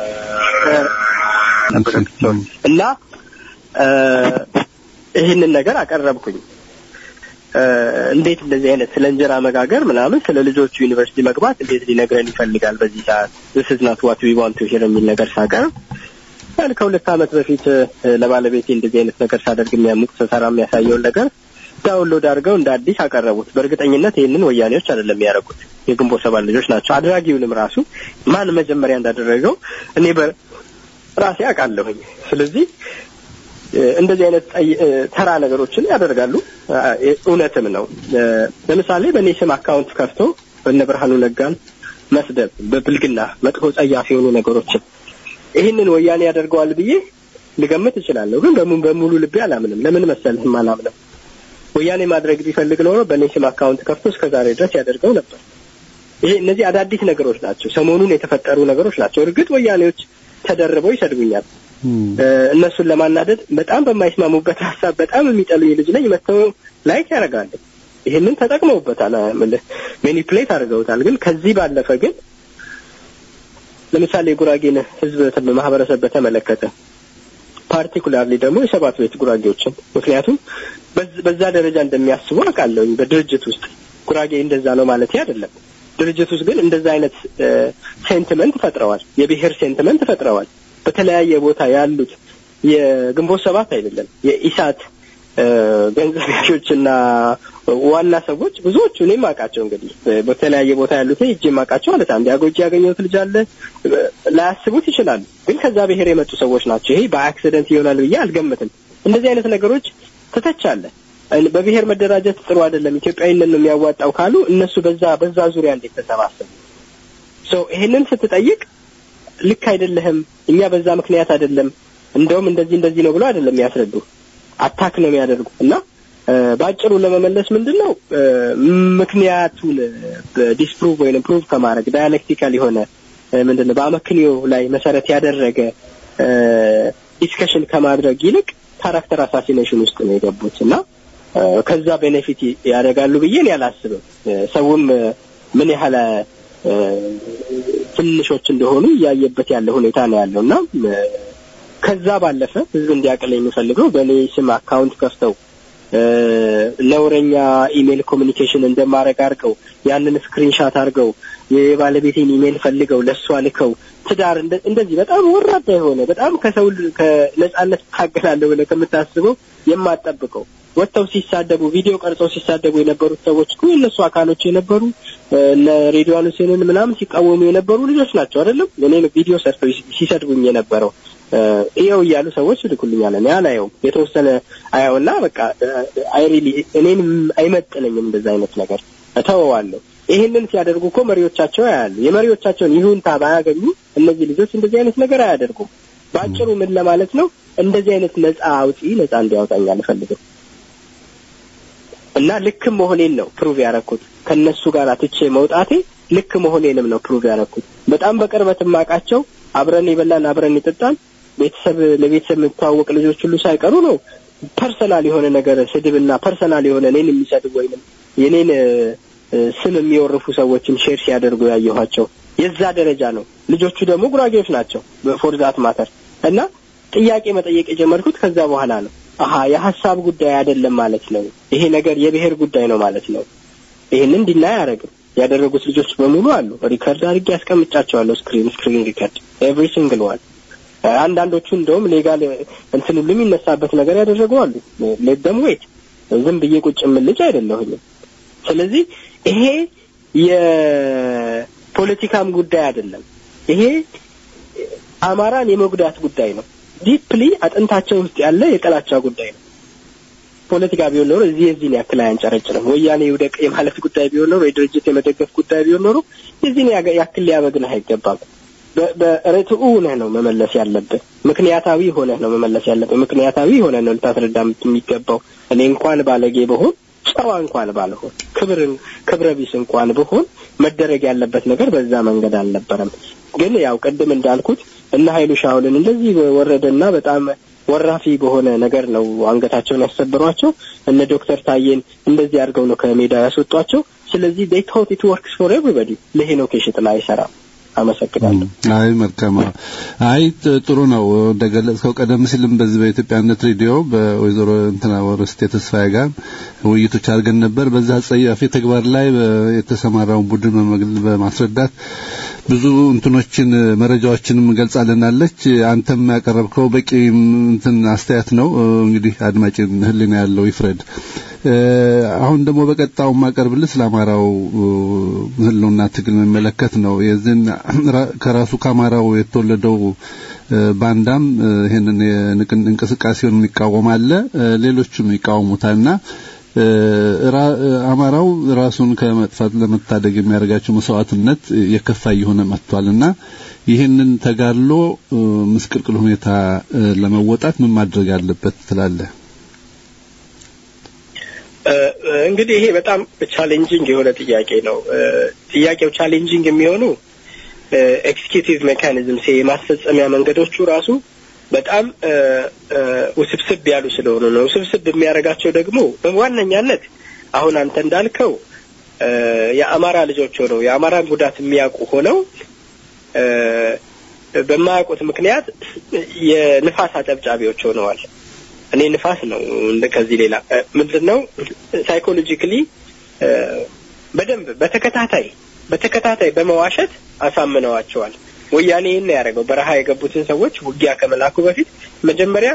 እ፣ እና እ፣ ይህንን ነገር አቀረብኩኝ እ፣ እንዴት እንደዚህ አይነት ስለ እንጀራ መጋገር ምናምን ስለ ልጆቹ ዩኒቨርሲቲ መግባት እንዴት ሊነግረን ይፈልጋል በዚህ ሰዓት this is not what we want to hear የሚል ነገር ሳቀርብ ያን ከሁለት ዓመት በፊት እ፣ ለባለቤቴ እንደዚህ አይነት ነገር ሳደርግ የሚያሙቅ ስሰራ የሚያሳየውን ነገር ዳውንሎድ አድርገው እንደ አዲስ አቀረቡት። በእርግጠኝነት ይህንን ወያኔዎች አይደለም ያደረጉት የግንቦት ሰባት ልጆች ናቸው። አድራጊውንም ራሱ ማን መጀመሪያ እንዳደረገው እኔ በራሴ አውቃለሁኝ። ስለዚህ እ፣ እንደዚህ አይነት ጠይ- እ፣ ተራ ነገሮችን ያደርጋሉ። እ፣ እውነትም ነው። እ፣ ለምሳሌ በእኔ ስም አካውንት ከፍቶ እነ ብርሃኑ ነጋን መስደብ፣ በብልግና መጥፎ ጸያፍ የሆኑ ነገሮችን ይህንን ወያኔ ያደርገዋል ብዬ ልገምት እችላለሁ። ግን በሙ- በሙሉ ልቤ አላምንም። ለምን መሰልህም አላምንም። ወያኔ ማድረግ ቢፈልግ ኖሮ በእኔ ስም አካውንት ከፍቶ እስከ ዛሬ ድረስ ያደርገው ነበር። ይሄ እነዚህ አዳዲስ ነገሮች ናቸው፣ ሰሞኑን የተፈጠሩ ነገሮች ናቸው። እርግጥ ወያኔዎች ተደርበው ይሰድቡኛል። እ፣ እነሱን ለማናደድ በጣም በማይስማሙበት ሀሳብ በጣም የሚጠሉኝ ልጅ ነኝ መተው ላይክ ያደርጋሉ። ይህንን ተጠቅመውበታል፣ ሜኒፕሌት አድርገውታል። ግን ከዚህ ባለፈ ግን ለምሳሌ የጉራጌን ሕዝብ ተ- ማህበረሰብ በተመለከተ ፓርቲኩላርሊ ደግሞ የሰባት ቤት ጉራጌዎችን ምክንያቱም በዝ- በዛ ደረጃ እንደሚያስቡ አውቃለሁኝ። በድርጅት ውስጥ ጉራጌ እንደዛ ነው ማለት አይደለም። ድርጅት ውስጥ ግን እንደዛ አይነት ሴንቲመንት ፈጥረዋል። የብሔር ሴንቲመንት ፈጥረዋል። በተለያየ ቦታ ያሉት የግንቦት ሰባት አይደለም የኢሳት እ፣ ገንዘብ ያዦችና ዋና ሰዎች ብዙዎቹ እኔም አውቃቸው እንግዲህ እ፣ በተለያየ ቦታ ያሉት እጅ የማውቃቸው ማለት አንድ አጎጂ ያገኘሁት ልጅ አለ እ፣ ላያስቡት ይችላሉ። ግን ከዛ ብሔር የመጡ ሰዎች ናቸው። ይሄ በአክሲደንት ይሆናል ብዬ አልገምትም። እንደዚህ አይነት ነገሮች ትተቻለ። እ፣ በብሔር መደራጀት ጥሩ አይደለም፣ ኢትዮጵያዊነት ነው የሚያዋጣው ካሉ እነሱ በዛ በዛ ዙሪያ እንዴት ተሰባሰቡ? ሶ ይሄንን ስትጠይቅ ልክ አይደለህም፣ እኛ በዛ ምክንያት አይደለም፣ እንደውም እንደዚህ እንደዚህ ነው ብሎ አይደለም የሚያስረዱ አታክ ነው የሚያደርጉ እና እ፣ በአጭሩ ለመመለስ ምንድን ነው እ፣ ምክንያቱን ዲስፕሩቭ ወይም ፕሩቭ ከማድረግ ዳያሌክቲካል የሆነ እ፣ ምንድን ነው በአመክንዮ ላይ መሰረት ያደረገ ዲስከሽን ከማድረግ ይልቅ ካራክተር አሳሲኔሽን ውስጥ ነው የገቡት እና እ፣ ከዛ ቤኔፊት ያደርጋሉ ብዬ እኔ አላስብም። እ፣ ሰውም እ፣ ምን ያህል እ፣ ትንሾች እንደሆኑ እያየበት ያለ ሁኔታ ነው ያለው እና እ፣ ከዛ ባለፈ ህዝብ እንዲያቅል የሚፈልገው በእኔ ስም አካውንት ከፍተው እ፣ ነውረኛ ኢሜል ኮሚኒኬሽን እንደማድረግ አድርገው ያንን ስክሪንሻት አድርገው የባለቤቴን ኢሜል ፈልገው ለእሷ ልከው ትዳር እንደ- እንደዚህ በጣም ወራዳ የሆነ በጣም ከሰው ል- ከነጻነት ታገላለሁ ብለህ ከምታስበው የማጠብቀው ወጥተው ሲሳደቡ ቪዲዮ ቀርጸው ሲሳደቡ የነበሩት ሰዎች እኮ የእነሱ አካሎች የነበሩ እ፣ እነ ሬዲዋን ሁሴንን ምናምን ሲቃወሙ የነበሩ ልጆች ናቸው አይደለም እኔን ቪዲዮ ሰርተው ሲ- ሲሰድቡኝ የነበረው እ፣ ይኸው እያሉ ሰዎች ይልኩልኛል። እኔ አላየውም። የተወሰነ አየውና በቃ አይሪሊ እኔን አይመጥነኝም እንደዛ አይነት ነገር እተወዋለሁ። ይህንን ሲያደርጉ እኮ መሪዎቻቸው ያያሉ። የመሪዎቻቸውን ይሁንታ ባያገኙ እነዚህ ልጆች እንደዚህ አይነት ነገር አያደርጉም። በአጭሩ ምን ለማለት ነው? እንደዚህ አይነት ነጻ አውጪ ነጻ እንዲያወጣኝ አልፈልግም እና ልክም መሆኔን ነው ፕሩቭ ያረኩት። ከነሱ ጋር ትቼ መውጣቴ ልክ መሆኔንም ነው ፕሩቭ ያረኩት። በጣም በቅርበት የማውቃቸው አብረን የበላን አብረን የጠጣን ቤተሰብ ለቤተሰብ የምተዋወቅ ልጆች ሁሉ ሳይቀሩ ነው ፐርሰናል የሆነ ነገር ስድብና ፐርሰናል የሆነ እኔን የሚሰድብ ወይንም የኔን እ፣ እ፣ ስም የሚወርፉ ሰዎችን ሼር ሲያደርጉ ያየኋቸው የዛ ደረጃ ነው። ልጆቹ ደግሞ ጉራጌዎች ናቸው ፎርዛት ማተር እና ጥያቄ መጠየቅ የጀመርኩት ከዛ በኋላ ነው። አሀ የሀሳብ ጉዳይ አይደለም ማለት ነው። ይሄ ነገር የብሔር ጉዳይ ነው ማለት ነው። ይህንን እንዲና አያደርግም። ያደረጉት ልጆች በሙሉ አሉ። ሪከርድ አድርጌ ያስቀምጫቸዋለሁ። ስክሪን ስክሪን ሪከርድ ኤቭሪ ሲንግል ዋን አንዳንዶቹ እንደውም ሌጋል እንትን ሁሉ የሚነሳበት ነገር ያደረጉ አሉ። ሌት ደም ዌት ዝም ብዬ ቁጭ የምልጭ አይደለሁኝም። ስለዚህ ይሄ የፖለቲካም ጉዳይ አይደለም። ይሄ አማራን የመጉዳት ጉዳይ ነው። ዲፕሊ አጥንታቸው ውስጥ ያለ የጥላቻ ጉዳይ ነው። ፖለቲካ ቢሆን ኖሮ እዚህ የዚህን ያክል አያንጨረጭርም። ወያኔ ይውደቅ የማለት ጉዳይ ቢሆን ኖሮ፣ የድርጅት የመደገፍ ጉዳይ ቢሆን ኖሮ የዚህን ያክል ሊያበግንህ አይገባም። በርትዑ ሆነህ ነው መመለስ ያለብህ። ምክንያታዊ ሆነህ ነው መመለስ ያለብህ። ምክንያታዊ ሆነህ ነው ልታስረዳ የሚገባው። እኔ እንኳን ባለጌ በሆን ጨዋ እንኳን ባልሆን ክብር ክብረ ቢስ እንኳን ብሆን መደረግ ያለበት ነገር በዛ መንገድ አልነበረም። ግን ያው ቅድም እንዳልኩት እነ ኃይሉ ሻውልን እንደዚህ ወረደና በጣም ወራፊ በሆነ ነገር ነው አንገታቸውን ያሰበሯቸው። እነ ዶክተር ታዬን እንደዚህ አድርገው ነው ከሜዳ ያስወጧቸው። ስለዚህ ዴይ ቶት ኢት ወርክስ ፎር ኤቭሪባዲ ለሄኖክ የሽጥላ አይሰራም። አመሰግናለሁ። አይ መልካም። አይ ጥሩ ነው። እንደገለጽከው ቀደም ሲልም በዚህ በኢትዮጵያነት ሬዲዮ በወይዘሮ እንትና ወርስቴ ተስፋዬ ጋር ውይይቶች አድርገን ነበር። በዛ አጸያፊ ተግባር ላይ የተሰማራውን ቡድን በማስረዳት ብዙ እንትኖችን መረጃዎችንም ገልጻልናለች። አንተም ያቀረብከው በቂ እንትን አስተያየት ነው። እንግዲህ አድማጭን ሕሊና ያለው ይፍረድ። አሁን ደግሞ በቀጣው ማቀርብልህ ስለ አማራው ህልውና ትግል የሚመለከት ነው። የዚህን ከራሱ ከአማራው የተወለደው ባንዳም ይህንን እንቅስቃሴውን የሚቃወም አለ፣ ሌሎችም ይቃወሙታልና አማራው ራሱን ከመጥፋት ለመታደግ የሚያደርጋቸው መስዋዕትነት የከፋ እየሆነ መጥቷልና ይህንን ተጋድሎ ምስቅልቅል ሁኔታ ለመወጣት ምን ማድረግ አለበት ትላለህ? እንግዲህ ይሄ በጣም ቻሌንጂንግ የሆነ ጥያቄ ነው። ጥያቄው ቻሌንጂንግ የሚሆኑ ኤክስኪዩቲቭ ሜካኒዝም የማስፈጸሚያ መንገዶቹ ራሱ በጣም ውስብስብ ያሉ ስለሆኑ ነው። ውስብስብ የሚያደርጋቸው ደግሞ በዋነኛነት አሁን አንተ እንዳልከው የአማራ ልጆች ሆነው የአማራን ጉዳት የሚያውቁ ሆነው በማያውቁት ምክንያት የንፋስ አጨብጫቢዎች ሆነዋል። እኔ ንፋስ ነው ከዚህ ሌላ ምንድን ነው ሳይኮሎጂካሊ በደንብ በተከታታይ በተከታታይ በመዋሸት አሳምነዋቸዋል። ወያኔ ይህን ያደረገው በረሃ የገቡትን ሰዎች ውጊያ ከመላኩ በፊት መጀመሪያ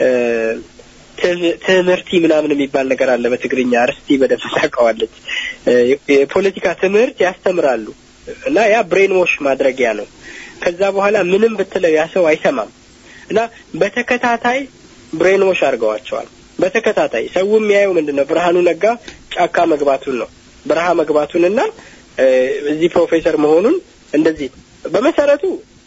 ትምህርቲ ምናምን የሚባል ነገር አለ በትግርኛ እርስቲ በደንብ ታውቀዋለች። የፖለቲካ ትምህርት ያስተምራሉ እና ያ ብሬን ዎሽ ማድረጊያ ነው። ከዛ በኋላ ምንም ብትለው ያ ሰው አይሰማም እና በተከታታይ ብሬን ዎሽ አድርገዋቸዋል። በተከታታይ ሰው የሚያየው ምንድን ነው? ብርሃኑ ነጋ ጫካ መግባቱን ነው። በረሃ መግባቱንና እዚህ ፕሮፌሰር መሆኑን እንደዚህ በመሰረቱ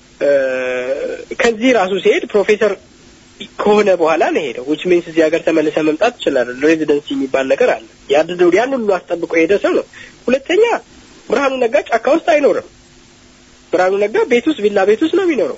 ከዚህ ራሱ ሲሄድ ፕሮፌሰር ከሆነ በኋላ ነው ሄደው ዊች ሚንስ እዚህ ሀገር ተመልሰ መምጣት ይችላል። ሬዚደንሲ የሚባል ነገር አለ። ያድደው ያን ሁሉ አስጠብቆ የሄደ ሰው ነው። ሁለተኛ ብርሃኑ ነጋ ጫካ ውስጥ አይኖርም። ብርሃኑ ነጋ ቤት ውስጥ ቪላ ቤት ውስጥ ነው የሚኖረው።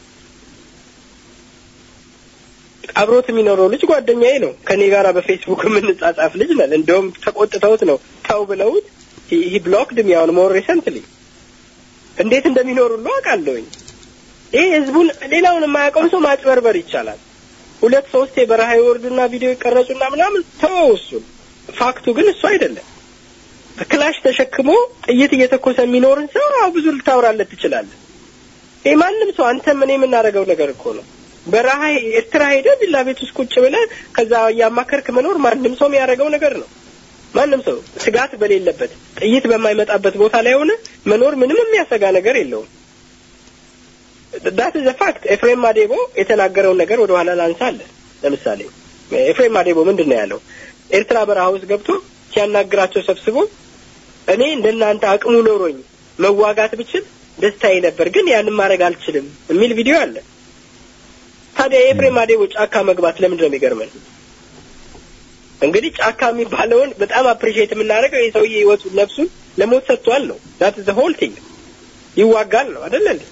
አብሮት የሚኖረው ልጅ ጓደኛዬ ነው። ከኔ ጋር በፌስቡክ የምንጻጻፍ ልጅ ነን። እንደውም ተቆጥተውት ነው ተው ብለውት ሂ ብሎክድ ሚ አሁን ሞር ሪሰንትሊ እንዴት እንደሚኖሩ ሁሉ አውቃለሁኝ። ይህ ህዝቡን ሌላውን የማያውቀውን ሰው ማጭበርበር ይቻላል። ሁለት ሶስት የበረሃ ይወርዱና ቪዲዮ ይቀረጹና ምናምን ተወው እሱን። ፋክቱ ግን እሱ አይደለም። ክላሽ ተሸክሞ ጥይት እየተኮሰ የሚኖርን ሰው አሁ ብዙ ልታወራለት ትችላለህ። ይህ ማንም ሰው አንተም እኔ የምናደርገው ነገር እኮ ነው። በረሃ ኤርትራ ሄደህ ቪላ ቤት ውስጥ ቁጭ ብለህ ከዛ እያማከርክ መኖር ማንም ሰው የሚያደርገው ነገር ነው። ማንም ሰው ስጋት በሌለበት ጥይት በማይመጣበት ቦታ ላይ ሆነ መኖር ምንም የሚያሰጋ ነገር የለውም። ዳት ዘ ፋክት። ኤፍሬም ማዴቦ የተናገረውን ነገር ወደ ኋላ ላንሳለን። ለምሳሌ ኤፍሬም ማዴቦ ምንድን ነው ያለው? ኤርትራ በረሃ ውስጥ ገብቶ ሲያናግራቸው ሰብስቦ እኔ እንደናንተ አቅሙ ኖሮኝ መዋጋት ብችል ደስታዬ ነበር፣ ግን ያንን ማድረግ አልችልም የሚል ቪዲዮ አለ። ታዲያ የኤፍሬም ማዴቦ ጫካ መግባት ለምንድን ነው የሚገርመን? እንግዲህ ጫካ የሚባለውን በጣም አፕሪሺየት የምናደርገው የሰውዬ ህይወቱን ነፍሱን ለሞት ሰጥቷል ነው። ዳት ዘ ሆል ቲንግ ይዋጋል ነው አይደለ እንዴ?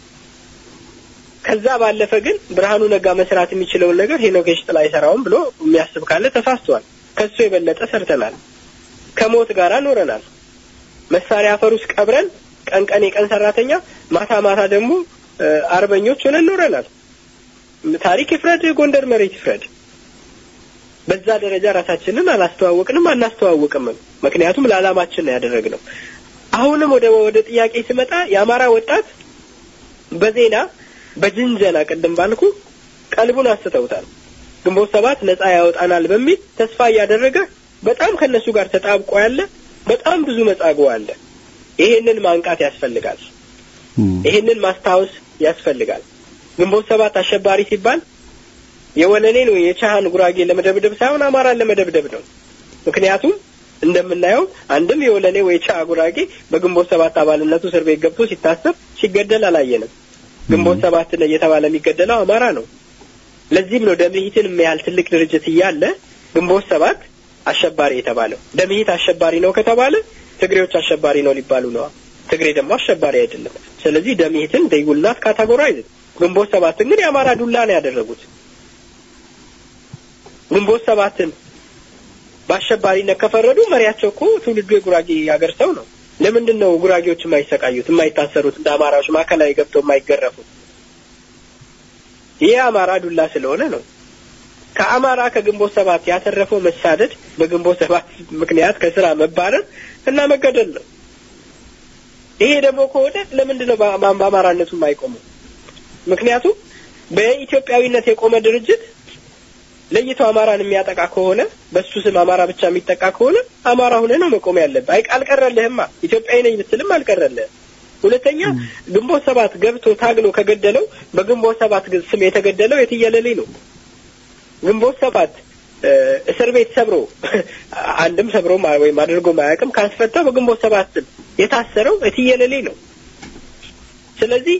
ከዛ ባለፈ ግን ብርሃኑ ነጋ መስራት የሚችለውን ነገር ሄኖክ የሽጥላ አይሰራውም ብሎ የሚያስብ ካለ ተሳስቷል። ከሱ የበለጠ ሰርተናል። ከሞት ጋር ኖረናል። መሳሪያ አፈር ውስጥ ቀብረን ቀን ቀን የቀን ሰራተኛ፣ ማታ ማታ ደግሞ አርበኞች ሆነን ኖረናል። ታሪክ ይፍረድ፣ ጎንደር መሬት ይፍረድ። በዛ ደረጃ ራሳችንን አላስተዋወቅንም አናስተዋውቅምም። ምክንያቱም ለዓላማችን ነው ያደረግነው። አሁንም ወደ ወደ ጥያቄ ስመጣ የአማራ ወጣት በዜና በጅንጀና ቅድም ባልኩ ቀልቡን አስተውታል። ግንቦት ሰባት ነጻ ያወጣናል በሚል ተስፋ እያደረገ በጣም ከነሱ ጋር ተጣብቆ ያለ በጣም ብዙ መጻጉዕ አለ። ይሄንን ማንቃት ያስፈልጋል። ይሄንን ማስታወስ ያስፈልጋል። ግንቦት ሰባት አሸባሪ ሲባል የወለኔን ወይ የቻሃን ጉራጌ ለመደብደብ ሳይሆን አማራን ለመደብደብ ነው። ምክንያቱም እንደምናየው አንድም የወለኔ ወይ የቻሃ ጉራጌ በግንቦት ሰባት አባልነቱ እስር ቤት ገብቶ ሲታሰብ ሲገደል አላየንም። ግንቦት ሰባት እየተባለ የሚገደለው አማራ ነው። ለዚህም ነው ደምሂትን የሚያህል ትልቅ ድርጅት እያለ ግንቦት ሰባት አሸባሪ የተባለው። ደምሂት አሸባሪ ነው ከተባለ ትግሬዎች አሸባሪ ነው ሊባሉ ነዋ። ትግሬ ደግሞ አሸባሪ አይደለም። ስለዚህ ደምሂትን ደይጉልናት ካታጎራይዝ ግንቦት ሰባትን ግን የአማራ ዱላ ነው ያደረጉት። ግንቦት ሰባትን በአሸባሪነት ከፈረዱ መሪያቸው እኮ ትውልዱ የጉራጌ ሀገር ሰው ነው። ለምንድን ነው ጉራጌዎች የማይሰቃዩት፣ የማይታሰሩት፣ እንደ አማራዎች ማዕከላዊ ገብተው የማይገረፉት? ይህ አማራ ዱላ ስለሆነ ነው። ከአማራ ከግንቦት ሰባት ያተረፈው መሳደድ፣ በግንቦት ሰባት ምክንያት ከስራ መባረር እና መገደል ነው። ይሄ ደግሞ ከሆነ ለምንድን ነው በአማራነቱ የማይቆመው? ምክንያቱም በኢትዮጵያዊነት የቆመ ድርጅት ለይቶ አማራን የሚያጠቃ ከሆነ በሱ ስም አማራ ብቻ የሚጠቃ ከሆነ አማራ ሆነ ነው መቆም ያለብህ። አይ አልቀረልህማ። ኢትዮጵያዊ ነኝ ብትልም አልቀረልህም። ሁለተኛ ግንቦት ሰባት ገብቶ ታግሎ ከገደለው በግንቦት ሰባት ስም የተገደለው የትየለሌ ነው። ግንቦት ሰባት እስር ቤት ሰብሮ አንድም ሰብሮ ወይም አድርጎ ማያውቅም ካስፈታው በግንቦት ሰባት ስም የታሰረው የትየለሌ ነው። ስለዚህ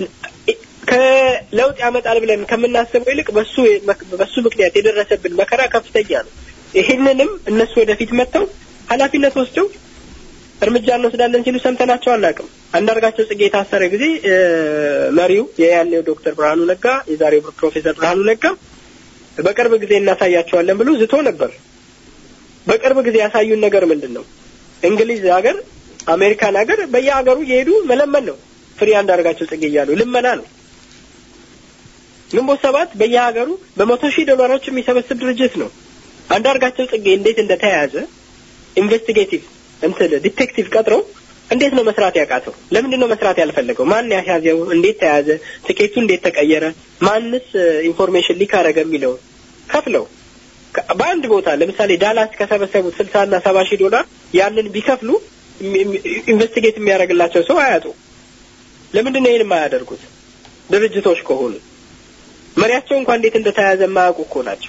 ከለውጥ ያመጣል ብለን ከምናስበው ይልቅ በሱ በሱ ምክንያት የደረሰብን መከራ ከፍተኛ ነው። ይህንንም እነሱ ወደፊት መጥተው ኃላፊነት ወስደው እርምጃ እንወስዳለን ሲሉ ሰምተናቸው አናውቅም። አንዳርጋቸው ጽጌ የታሰረ ጊዜ መሪው የያኔው ዶክተር ብርሃኑ ነጋ የዛሬው ፕሮፌሰር ብርሃኑ ነጋ በቅርብ ጊዜ እናሳያቸዋለን ብሎ ዝቶ ነበር። በቅርብ ጊዜ ያሳዩን ነገር ምንድን ነው? እንግሊዝ ሀገር፣ አሜሪካን ሀገር በየሀገሩ እየሄዱ መለመን ነው። ፍሪ አንዳርጋቸው ጽጌ እያሉ ልመና ነው። ግንቦት ሰባት በየሀገሩ በመቶ ሺህ ዶላሮች የሚሰበስብ ድርጅት ነው። አንዳርጋቸው ጽጌ እንዴት እንደተያያዘ ኢንቨስቲጌቲቭ እንትን ዲቴክቲቭ ቀጥሮ እንዴት ነው መስራት ያቃተው? ለምንድን ነው መስራት ያልፈለገው? ማን ያስያዘው? እንዴት ተያዘ? ትኬቱ እንዴት ተቀየረ? ማንስ ኢንፎርሜሽን ሊክ አረገ የሚለውን ከፍለው በአንድ ቦታ ለምሳሌ ዳላስ ከሰበሰቡት ስልሳ እና ሰባ ሺህ ዶላር ያንን ቢከፍሉ ኢንቨስቲጌት የሚያደርግላቸው ሰው አያጡ። ለምንድን ነው ይህን የማያደርጉት? ድርጅቶች ከሆኑ መሪያቸው እንኳን እንዴት እንደተያዘ የማያውቁ እኮ ናቸው።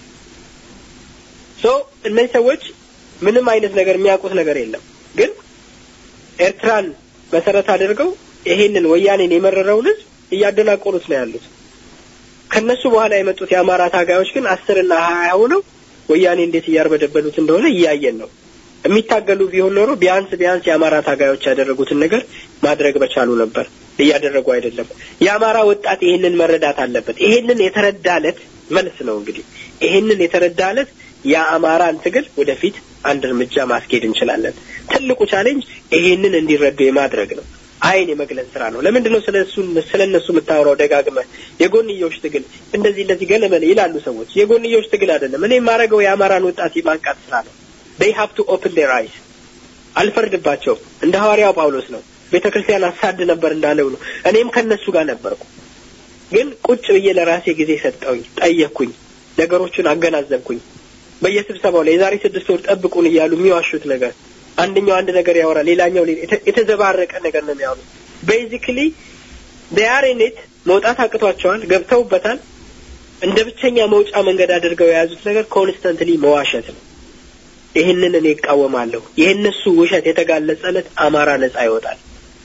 ሶ እነዚህ ሰዎች ምንም አይነት ነገር የሚያውቁት ነገር የለም። ግን ኤርትራን መሰረት አድርገው ይሄንን ወያኔን የመረረውን ህዝብ እያደናቆሩት ነው ያሉት። ከነሱ በኋላ የመጡት የአማራ ታጋዮች ግን አስርና ሀያ ሆነው ወያኔ እንዴት እያርበደበሉት እንደሆነ እያየን ነው። የሚታገሉ ቢሆን ኖሮ ቢያንስ ቢያንስ የአማራ ታጋዮች ያደረጉትን ነገር ማድረግ በቻሉ ነበር። እያደረጉ አይደለም። የአማራ ወጣት ይሄንን መረዳት አለበት። ይሄንን የተረዳለት መልስ ነው እንግዲህ ይሄንን የተረዳለት የአማራን ትግል ወደፊት አንድ እርምጃ ማስኬድ እንችላለን። ትልቁ ቻሌንጅ ይሄንን እንዲረዱ የማድረግ ነው። አይን የመግለጽ ስራ ነው። ለምንድን ነው ስለ እሱ ስለ እነሱ የምታወራው ደጋግመህ? የጎንዮሽ ትግል እንደዚህ እንደዚህ ገለመለ ይላሉ ሰዎች። የጎንዮሽ ትግል አይደለም። እኔ የማደርገው የአማራን ወጣት የማንቃት ስራ ነው። they have to open their eyes አልፈርድባቸውም። እንደ ሐዋርያው ጳውሎስ ነው። ቤተ ክርስቲያን አሳድ ነበር እንዳለው ነው። እኔም ከነሱ ጋር ነበርኩ። ግን ቁጭ ብዬ ለራሴ ጊዜ ሰጠውኝ፣ ጠየቅኩኝ፣ ነገሮቹን አገናዘብኩኝ። በየስብሰባው ላይ የዛሬ ስድስት ወር ጠብቁን እያሉ የሚዋሹት ነገር አንደኛው አንድ ነገር ያወራል፣ ሌላኛው የተዘባረቀ ነገር ነው የሚያወሩት። ቤዚክሊ ዴያሬኔት መውጣት አቅቷቸዋል፣ ገብተውበታል። እንደ ብቸኛ መውጫ መንገድ አድርገው የያዙት ነገር ኮንስተንትሊ መዋሸት ነው። ይህንን እኔ እቃወማለሁ። የእነሱ ውሸት የተጋለጸለት አማራ ነጻ ይወጣል።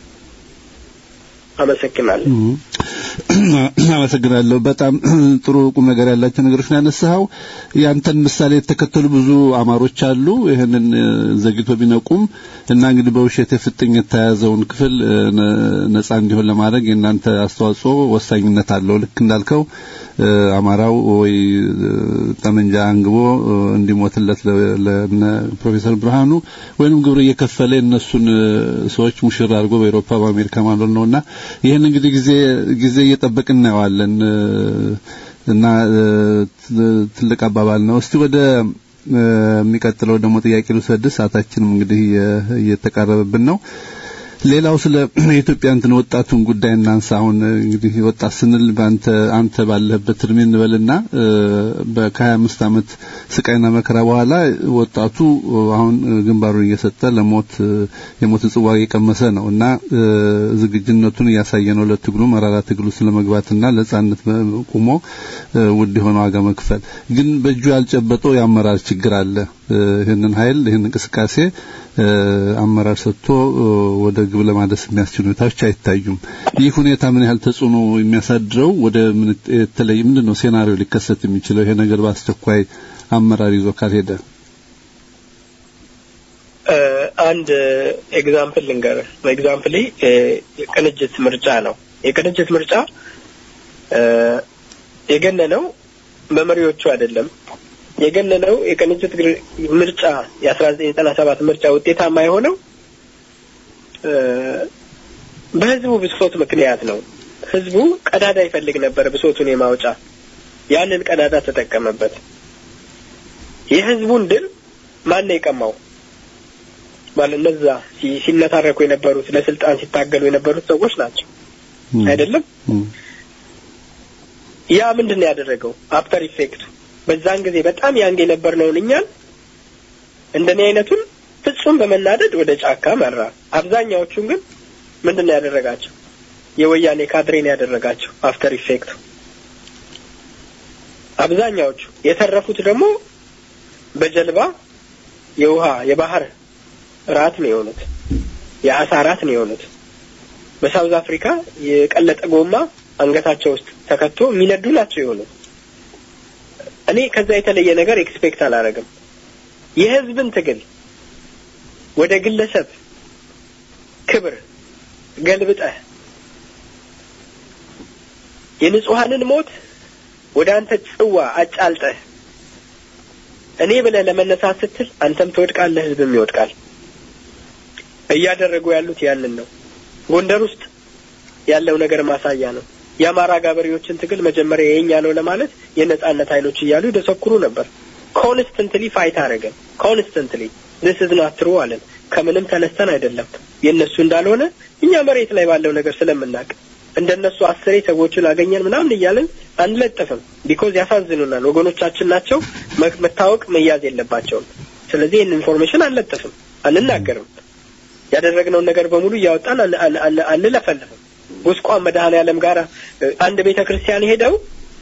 አመሰግናለሁ። አመሰግናለሁ። በጣም ጥሩ ቁም ነገር ያላቸው ነገሮች ነው ያነሳኸው። ያንተን ምሳሌ የተከተሉ ብዙ አማሮች አሉ። ይህንን ዘግቶ ቢነቁም እና እንግዲህ በውሸት የፍጥኝ የተያዘውን ክፍል ነጻ እንዲሆን ለማድረግ የእናንተ አስተዋጽኦ ወሳኝነት አለው። ልክ እንዳልከው አማራው ወይ ጠመንጃ አንግቦ እንዲሞትለት ለነ ፕሮፌሰር ብርሃኑ ወይንም ግብር እየከፈለ እነሱን ሰዎች ሙሽራ አድርጎ በአውሮፓ በአሜሪካ ማለት ነውና ይህን እንግዲህ ጊዜ ጊዜ እየጠበቅን እናየዋለን እና ትልቅ አባባል ነው። እስቲ ወደ የሚቀጥለው ደግሞ ጥያቄ ልውሰድ። ሰዓታችንም እንግዲህ እየተቃረበብን ነው። ሌላው ስለ የኢትዮጵያ እንትን ወጣቱን ጉዳይ እናንሳ። አሁን እንግዲህ ወጣት ስንል በአንተ አንተ ባለህበት እድሜ እንበልና ከሀያ አምስት ዓመት ስቃይና መከራ በኋላ ወጣቱ አሁን ግንባሩን እየሰጠ ለሞት የሞት ጽዋ እየቀመሰ ነው እና ዝግጁነቱን እያሳየ ነው ለትግሉ መራራ ትግሉ ስለመግባትና ለጻነት ቁሞ ውድ የሆነ ዋጋ መክፈል ግን በእጁ ያልጨበጠው የአመራር ችግር አለ። ይህንን ኃይል ይህን እንቅስቃሴ አመራር ሰጥቶ ወደ ግብ ለማድረስ የሚያስችሉ ሁኔታዎች አይታዩም። ይህ ሁኔታ ምን ያህል ተጽዕኖ የሚያሳድረው ወደ የተለይ ምንድን ነው ሴናሪዮ ሊከሰት የሚችለው ይሄ ነገር በአስቸኳይ አመራር ይዞ ካልሄደ? አንድ ኤግዛምፕል ልንገርህ። ኤግዛምፕል የቅንጅት ምርጫ ነው። የቅንጅት ምርጫ የገነነው በመሪዎቹ አይደለም። የገነነው የቅንጅት ምርጫ የአስራ ዘጠኝ ዘጠና ሰባት ምርጫ ውጤታማ የሆነው በህዝቡ ብሶት ምክንያት ነው። ህዝቡ ቀዳዳ ይፈልግ ነበር፣ ብሶቱን የማውጫ ያንን ቀዳዳ ተጠቀመበት። የህዝቡን ድል ማን ነው የቀማው? ማለት እነዛ ሲነታረኩ የነበሩት ለስልጣን ሲታገሉ የነበሩት ሰዎች ናቸው አይደለም? ያ ምንድን ነው ያደረገው? አፍተር ኢፌክቱ በዛን ጊዜ በጣም ያንግ የነበርነውን እኛን እንደኔ አይነቱን ፍጹም በመናደድ ወደ ጫካ መራ። አብዛኛዎቹን ግን ምንድን ነው ያደረጋቸው? የወያኔ ካድሬን ያደረጋቸው አፍተር ኢፌክቱ። አብዛኛዎቹ የተረፉት ደግሞ በጀልባ የውሃ የባህር ራት ነው የሆኑት፣ የአሳ ራት ነው የሆኑት። በሳውዝ አፍሪካ የቀለጠ ጎማ አንገታቸው ውስጥ ተከቶ የሚነዱ ናቸው የሆኑት። እኔ ከዛ የተለየ ነገር ኤክስፔክት አላረግም። የህዝብን ትግል ወደ ግለሰብ ክብር ገልብጠህ የንጹሐንን ሞት ወደ አንተ ጽዋ አጫልጠህ እኔ ብለህ ለመነሳት ስትል አንተም ትወድቃለህ፣ ህዝብም ይወድቃል። እያደረጉ ያሉት ያንን ነው። ጎንደር ውስጥ ያለው ነገር ማሳያ ነው። የአማራ ገበሬዎችን ትግል መጀመሪያ የኛ ነው ለማለት የነጻነት ኃይሎች እያሉ ይደሰኩሩ ነበር። ኮንስተንትሊ ፋይት አደረገን። ኮንስተንትሊ ዲስ ኢዝ ናት ትሩ አለን። ከምንም ተነስተን አይደለም የእነሱ እንዳልሆነ እኛ መሬት ላይ ባለው ነገር ስለምናውቅ እንደነሱ አስሬ ሰዎችን አገኘን ምናምን እያለን አንለጥፍም። ቢኮዝ ያሳዝኑናል። ወገኖቻችን ናቸው። መታወቅ መያዝ የለባቸውም። ስለዚህ ይህን ኢንፎርሜሽን አንለጥፍም፣ አንናገርም። ያደረግነውን ነገር በሙሉ እያወጣን አንለፈልፍም። ጉስቋን መድኃኔዓለም ጋር አንድ ቤተ ክርስቲያን ሄደው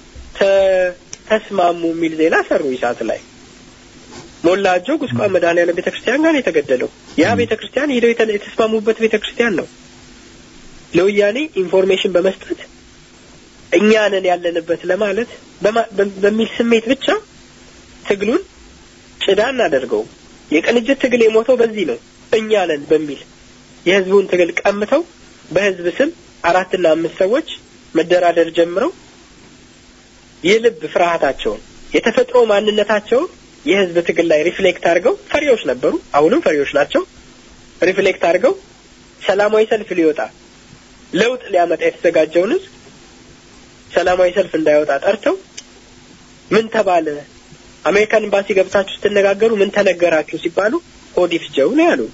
ተስማሙ የሚል ዜና ሰሩ ይሳት ላይ ሞላጆ ጉስቋን መድኃኔዓለም ቤተ ክርስቲያን ጋር የተገደለው ያ ቤተ ክርስቲያን ሄደው የተስማሙበት ቤተ ክርስቲያን ነው። ለወያኔ ኢንፎርሜሽን በመስጠት እኛንን ያለንበት ለማለት በሚል ስሜት ብቻ ትግሉን ጭዳ እናደርገው። የቅንጅት ትግል የሞተው በዚህ ነው። እኛ ነን በሚል የህዝቡን ትግል ቀምተው በህዝብ ስም አራትና አምስት ሰዎች መደራደር ጀምረው የልብ ፍርሃታቸውን የተፈጥሮ ማንነታቸውን የህዝብ ትግል ላይ ሪፍሌክት አድርገው ፈሪዎች ነበሩ። አሁንም ፈሪዎች ናቸው። ሪፍሌክት አድርገው ሰላማዊ ሰልፍ ሊወጣ ለውጥ ሊያመጣ የተዘጋጀውን ህዝብ ሰላማዊ ሰልፍ እንዳይወጣ ጠርተው ምን ተባለ? አሜሪካን ኤምባሲ ገብታችሁ ስትነጋገሩ ምን ተነገራችሁ ሲባሉ ሆዲፍ ጀው ነው ያሉ።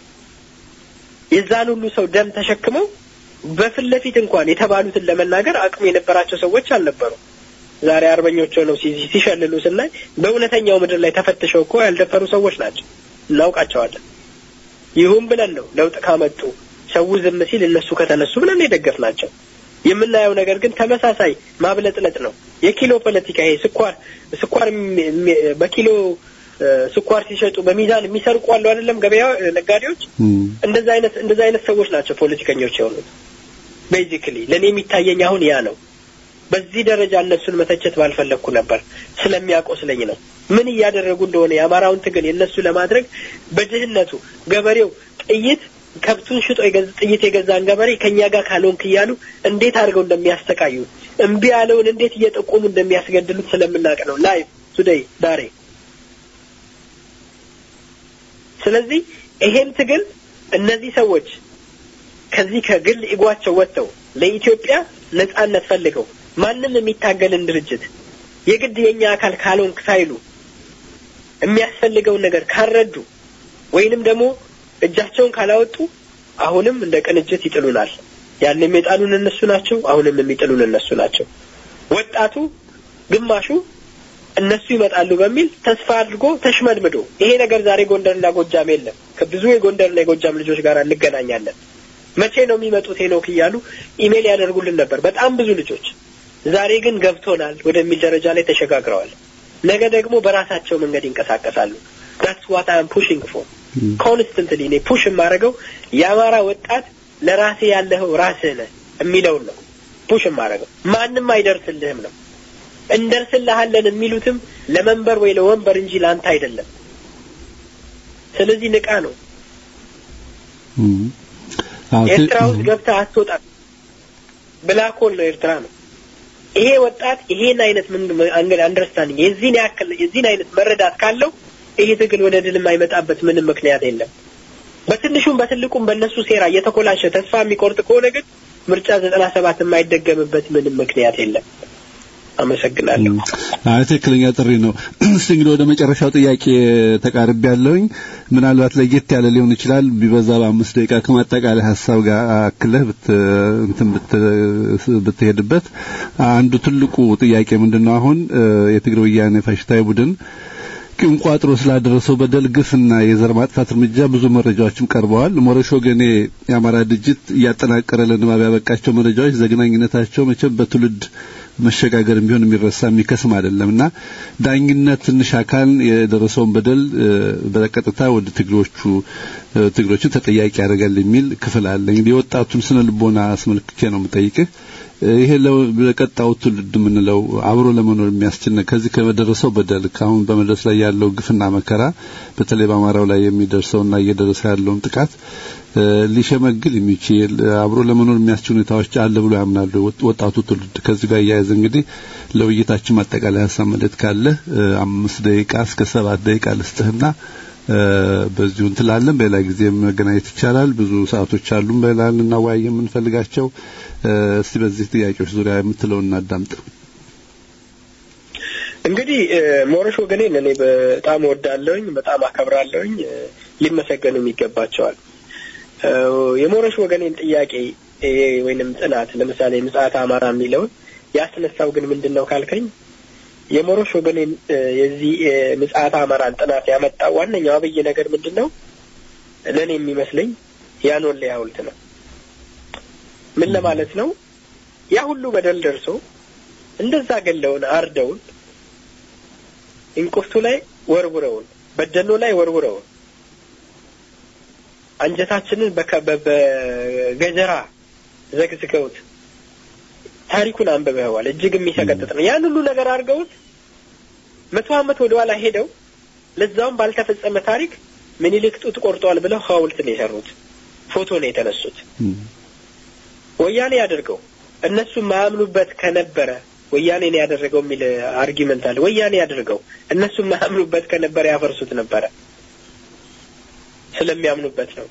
የዛን ሁሉ ሰው ደም ተሸክመው በፊት ለፊት እንኳን የተባሉትን ለመናገር አቅሙ የነበራቸው ሰዎች አልነበሩ። ዛሬ አርበኞች ሆነው ሲሸልሉ ስናይ በእውነተኛው ምድር ላይ ተፈትሸው እኮ ያልደፈሩ ሰዎች ናቸው። እናውቃቸዋለን። ይሁን ብለን ነው ለውጥ ካመጡ ሰው ዝም ሲል እነሱ ከተነሱ ብለን የደገፍ ናቸው። የምናየው ነገር ግን ተመሳሳይ ማብለጥለጥ ነው። የኪሎ ፖለቲካ ይሄ ስኳር ስኳር በኪሎ ስኳር ሲሸጡ በሚዛን የሚሰርቁ አሉ አይደለም ገበያ ነጋዴዎች። እንደዛ አይነት እንደዛ አይነት ሰዎች ናቸው ፖለቲከኞች የሆኑት። ቤዚክሊ ለእኔ የሚታየኝ አሁን ያ ነው። በዚህ ደረጃ እነሱን መተቸት ባልፈለግኩ ነበር፣ ስለሚያቆስለኝ ነው። ምን እያደረጉ እንደሆነ የአማራውን ትግል የእነሱ ለማድረግ በድህነቱ ገበሬው ጥይት ከብቱን ሽጦ ጥይት የገዛን ገበሬ ከእኛ ጋር ካልሆንክ እያሉ እንዴት አድርገው እንደሚያስተቃዩ እምቢ ያለውን እንዴት እየጠቆሙ እንደሚያስገድሉት ስለምናውቅ ነው። ላይቭ ቱዴይ ዛሬ። ስለዚህ ይሄን ትግል እነዚህ ሰዎች ከዚህ ከግል ኢጓቸው ወጥተው ለኢትዮጵያ ነጻነት ፈልገው ማንም የሚታገልን ድርጅት የግድ የኛ አካል ካልሆንክ ሳይሉ የሚያስፈልገውን ነገር ካልረዱ ወይንም ደግሞ እጃቸውን ካላወጡ አሁንም እንደ ቅንጅት ይጥሉናል። ያንም የጣሉን እነሱ ናቸው፣ አሁንም የሚጥሉን እነሱ ናቸው። ወጣቱ ግማሹ እነሱ ይመጣሉ በሚል ተስፋ አድርጎ ተሽመድምዶ ይሄ ነገር ዛሬ ጎንደርና ጎጃም የለም። ከብዙ የጎንደርና የጎጃም ልጆች ጋር እንገናኛለን። መቼ ነው የሚመጡት ሄኖክ እያሉ ኢሜል ያደርጉልን ነበር በጣም ብዙ ልጆች። ዛሬ ግን ገብቶናል ወደሚል ደረጃ ላይ ተሸጋግረዋል። ነገ ደግሞ በራሳቸው መንገድ ይንቀሳቀሳሉ። ዳትስ ዋት አም ፑሽንግ ፎር ኮንስተንትሊ እኔ ፑሽ የማደርገው የአማራ ወጣት ለራሴ ያለኸው ራስህ ነህ የሚለውን ነው ፑሽ የማደርገው። ማንም አይደርስልህም ነው እንደርስልሃለን የሚሉትም ለመንበር ወይ ለወንበር እንጂ ለአንተ አይደለም። ስለዚህ ንቃ ነው። ኤርትራ ውስጥ ገብተህ አትወጣም። ብላክ ሆል ነው ኤርትራ ነው። ይሄ ወጣት ይሄን አይነት አንገድ አንደርስታንዲንግ የዚህን ያክል የዚህን አይነት መረዳት ካለው ይሄ ትግል ወደ ድል የማይመጣበት ምንም ምክንያት የለም። በትንሹም በትልቁም በእነሱ ሴራ እየተኮላሸ ተስፋ የሚቆርጥ ከሆነ ግን ምርጫ ዘጠና ሰባት የማይደገምበት ምንም ምክንያት የለም። አመሰግናለሁ። አይ ትክክለኛ ጥሪ ነው። እስቲ እንግዲህ ወደ መጨረሻው ጥያቄ ተቃርቤ ያለሁኝ ምናልባት ለየት ያለ ሊሆን ይችላል። ቢበዛ በአምስት ደቂቃ ከማጠቃላይ ሀሳብ ጋር አክለህ ብት እንትን ብትሄድበት አንዱ ትልቁ ጥያቄ ምንድነው? አሁን የትግራይ ወያኔ ፋሽስታዊ ቡድን ቂም ቋጥሮ ስላደረሰው በደል ግፍና የዘር ማጥፋት እርምጃ ብዙ መረጃዎችም ቀርበዋል። ሞረሽ ወገኔ የአማራ ድርጅት እያጠናቀረ ለንባብ ያበቃቸው መረጃዎች ዘግናኝነታቸው መቼም በትውልድ መሸጋገር ቢሆን የሚረሳ የሚከስም አይደለም እና ዳኝነት ትንሽ አካል የደረሰውን በደል በቀጥታ ወደ ትግሮቹ ትግሮችን ተጠያቂ ያደርጋል የሚል ክፍል አለ። እንግዲህ የወጣቱን ስነ ልቦና አስመልክቼ ነው የምጠይቅህ። ይሄ ለቀጣው ትውልድ የምንለው አብሮ ለመኖር የሚያስችል ከዚህ ከደረሰው በደል ከአሁን በመድረስ ላይ ያለው ግፍና መከራ በተለይ በአማራው ላይ የሚደርሰውና እየደረሰ ያለውን ጥቃት ሊሸመግል የሚችል አብሮ ለመኖር የሚያስችል ሁኔታዎች አለ ብሎ ያምናሉ ወጣቱ ትውልድ። ከዚህ ጋር እያያዘ እንግዲህ ለውይይታችን ማጠቃላይ ሀሳብ መልእክት ካለ አምስት ደቂቃ እስከ ሰባት ደቂቃ ልስጥህና በዚሁ እንትላለን። በሌላ ጊዜ መገናኘት ይቻላል። ብዙ ሰዓቶች አሉን በሌላ ልናወያይ የምንፈልጋቸው። እስቲ በዚህ ጥያቄዎች ዙሪያ የምትለውን እናዳምጥ። እንግዲህ ሞረሽ ወገኔን እኔ በጣም ወዳለሁኝ፣ በጣም አከብራለሁኝ። ሊመሰገኑም ይገባቸዋል። የሞረሽ ወገኔን ጥያቄ ወይንም ጥናት ለምሳሌ ምጽአተ አማራ የሚለውን ያስነሳው ግን ምንድን ነው ካልከኝ የሞሮሽ ወገኔን የዚህ ምጽአተ አማራን ጥናት ያመጣው ዋነኛው አብይ ነገር ምንድን ነው? ለእኔ የሚመስለኝ ያኖሌ ሐውልት ነው። ምን ለማለት ነው? ያ ሁሉ በደል ደርሶ እንደዛ ገለውን አርደውን እንቁርቱ ላይ ወርውረውን በደኖ ላይ ወርውረውን አንጀታችንን በገጀራ ዘግዝገውት ታሪኩን አንብበዋል። እጅግ የሚሰቀጥጥ ነው። ያን ሁሉ ነገር አድርገውት መቶ ዓመት ወደ ኋላ ሄደው ለዛውም ባልተፈጸመ ታሪክ ምኒልክ ጡት ቆርጠዋል ብለው ሐውልት ነው የሰሩት። ፎቶ ነው የተነሱት። ወያኔ ያደርገው እነሱ ማያምኑበት ከነበረ ወያኔ ነው ያደረገው የሚል አርጊመንት አለ። ወያኔ ያደርገው እነሱ ማያምኑበት ከነበረ ያፈርሱት ነበረ። ስለሚያምኑበት ነው።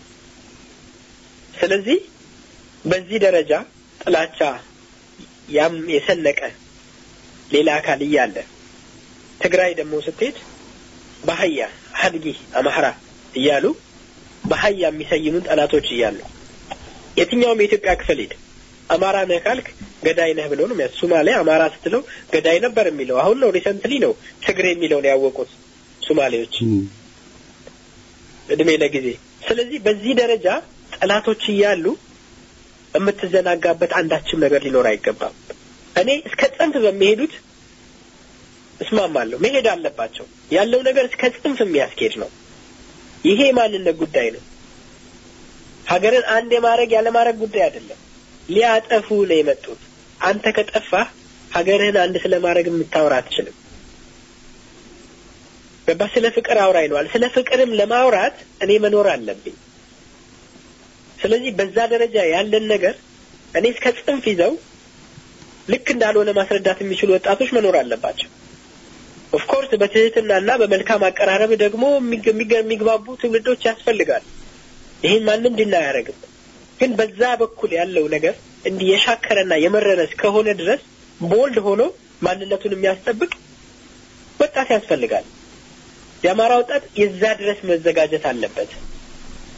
ስለዚህ በዚህ ደረጃ ጥላቻ ያም የሰነቀ ሌላ አካል እያለ ትግራይ ደግሞ ስትሄድ በአህያ ሀድጊ አማራ እያሉ በአህያ የሚሰይሙን ጠላቶች እያሉ የትኛውም የኢትዮጵያ ክፍል ሄድ አማራ ነህ ካልክ ገዳይ ነህ ብሎ ነው የሚያስ ሱማሌ አማራ ስትለው ገዳይ ነበር የሚለው አሁን ነው ሪሰንትሊ ነው ትግሬ የሚለውን ያወቁት ሱማሌዎች እድሜ ለጊዜ ስለዚህ በዚህ ደረጃ ጠላቶች እያሉ የምትዘናጋበት አንዳችም ነገር ሊኖር አይገባም። እኔ እስከ ጽንፍ በሚሄዱት እስማማለሁ። መሄድ አለባቸው። ያለው ነገር እስከ ጽንፍ የሚያስኬድ ነው። ይሄ የማንነት ጉዳይ ነው። ሀገርን አንድ የማድረግ ያለማድረግ ጉዳይ አይደለም። ሊያጠፉ ነው የመጡት። አንተ ከጠፋህ ሀገርህን አንድ ስለማድረግ የምታወራ አትችልም። ገባ? ስለ ፍቅር አውራ ይለዋል። ስለ ፍቅርም ለማውራት እኔ መኖር አለብኝ። ስለዚህ በዛ ደረጃ ያለን ነገር እኔ እስከ ጽንፍ ይዘው ልክ እንዳልሆነ ማስረዳት የሚችሉ ወጣቶች መኖር አለባቸው። ኦፍኮርስ በትህትናና በመልካም አቀራረብ ደግሞ የሚግባቡ ትውልዶች ያስፈልጋል። ይህን ማንም ድና አያደርግም። ግን በዛ በኩል ያለው ነገር እንዲህ የሻከረና የመረረ እስከሆነ ድረስ ቦልድ ሆኖ ማንነቱን የሚያስጠብቅ ወጣት ያስፈልጋል። የአማራ ወጣት የዛ ድረስ መዘጋጀት አለበት።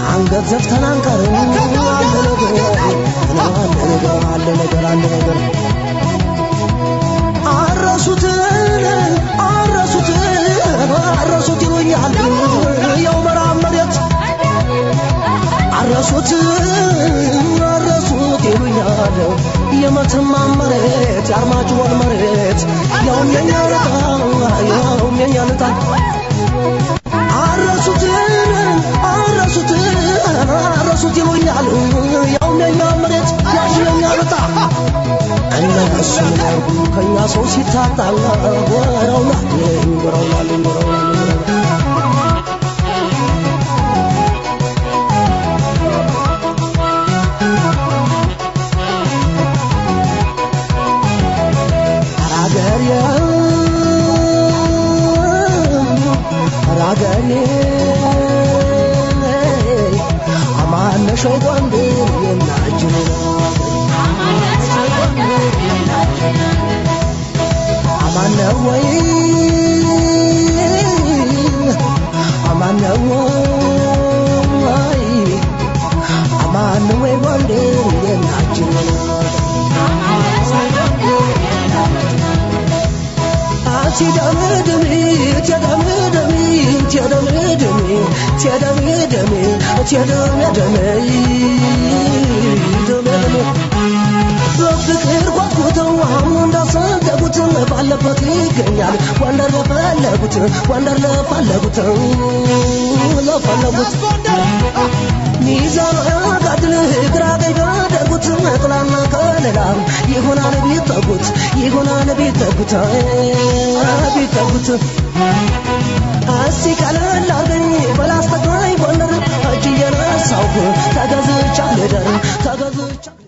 አንገት ዘፍተን አንቀርም አለ ነገር አለ ነገር አለ ነገር አለ ነገር አረሱትን አረሱትን አረሱት ይሉኛል ያው መራብ መሬት አረሱት አረሱት ይሉኛል የመተማ መሬት የአርማጭሆን መሬት ያውም የኛ ልጣ ያውም የኛ ልጣ አረሱት አረሱት አረሱት ይሉኛል ያውም የኛ መሬት ያውም የኛ ልጣ እነሱ ያርጉ ከኛ ሰው ሲታጣ ወረውና ወረውና ወረውና ራገሬ ራገሬ አማነሽ ጎንደር የናጅን አማነ ወይ አማነ ወይ አማነ ወይ ጎንደር የናጅን ትደምድሚ ትደምድሚ ትደምድሚ ትደምድሚ ትደምድሚ ትደምድሚ በፍቅር ጓጉተው አሁን እንዳሰደጉት ባለበት ይገኛል ወንደር ለፈለጉት ወንደር ለፈለጉት ለፈለጉት ሚዛን ያጋድል ግራ ቀኝ ባደጉት ጥላና ከለላ ይሆናል ቢጠጉት ይሆናል ቢጠጉት ቢጠጉት እስቲ ቀለል አርገኝ በላስተግራይ ጎንደር እጅ እየነሳሁ ተገዝቻ ልደር ተገዝቻ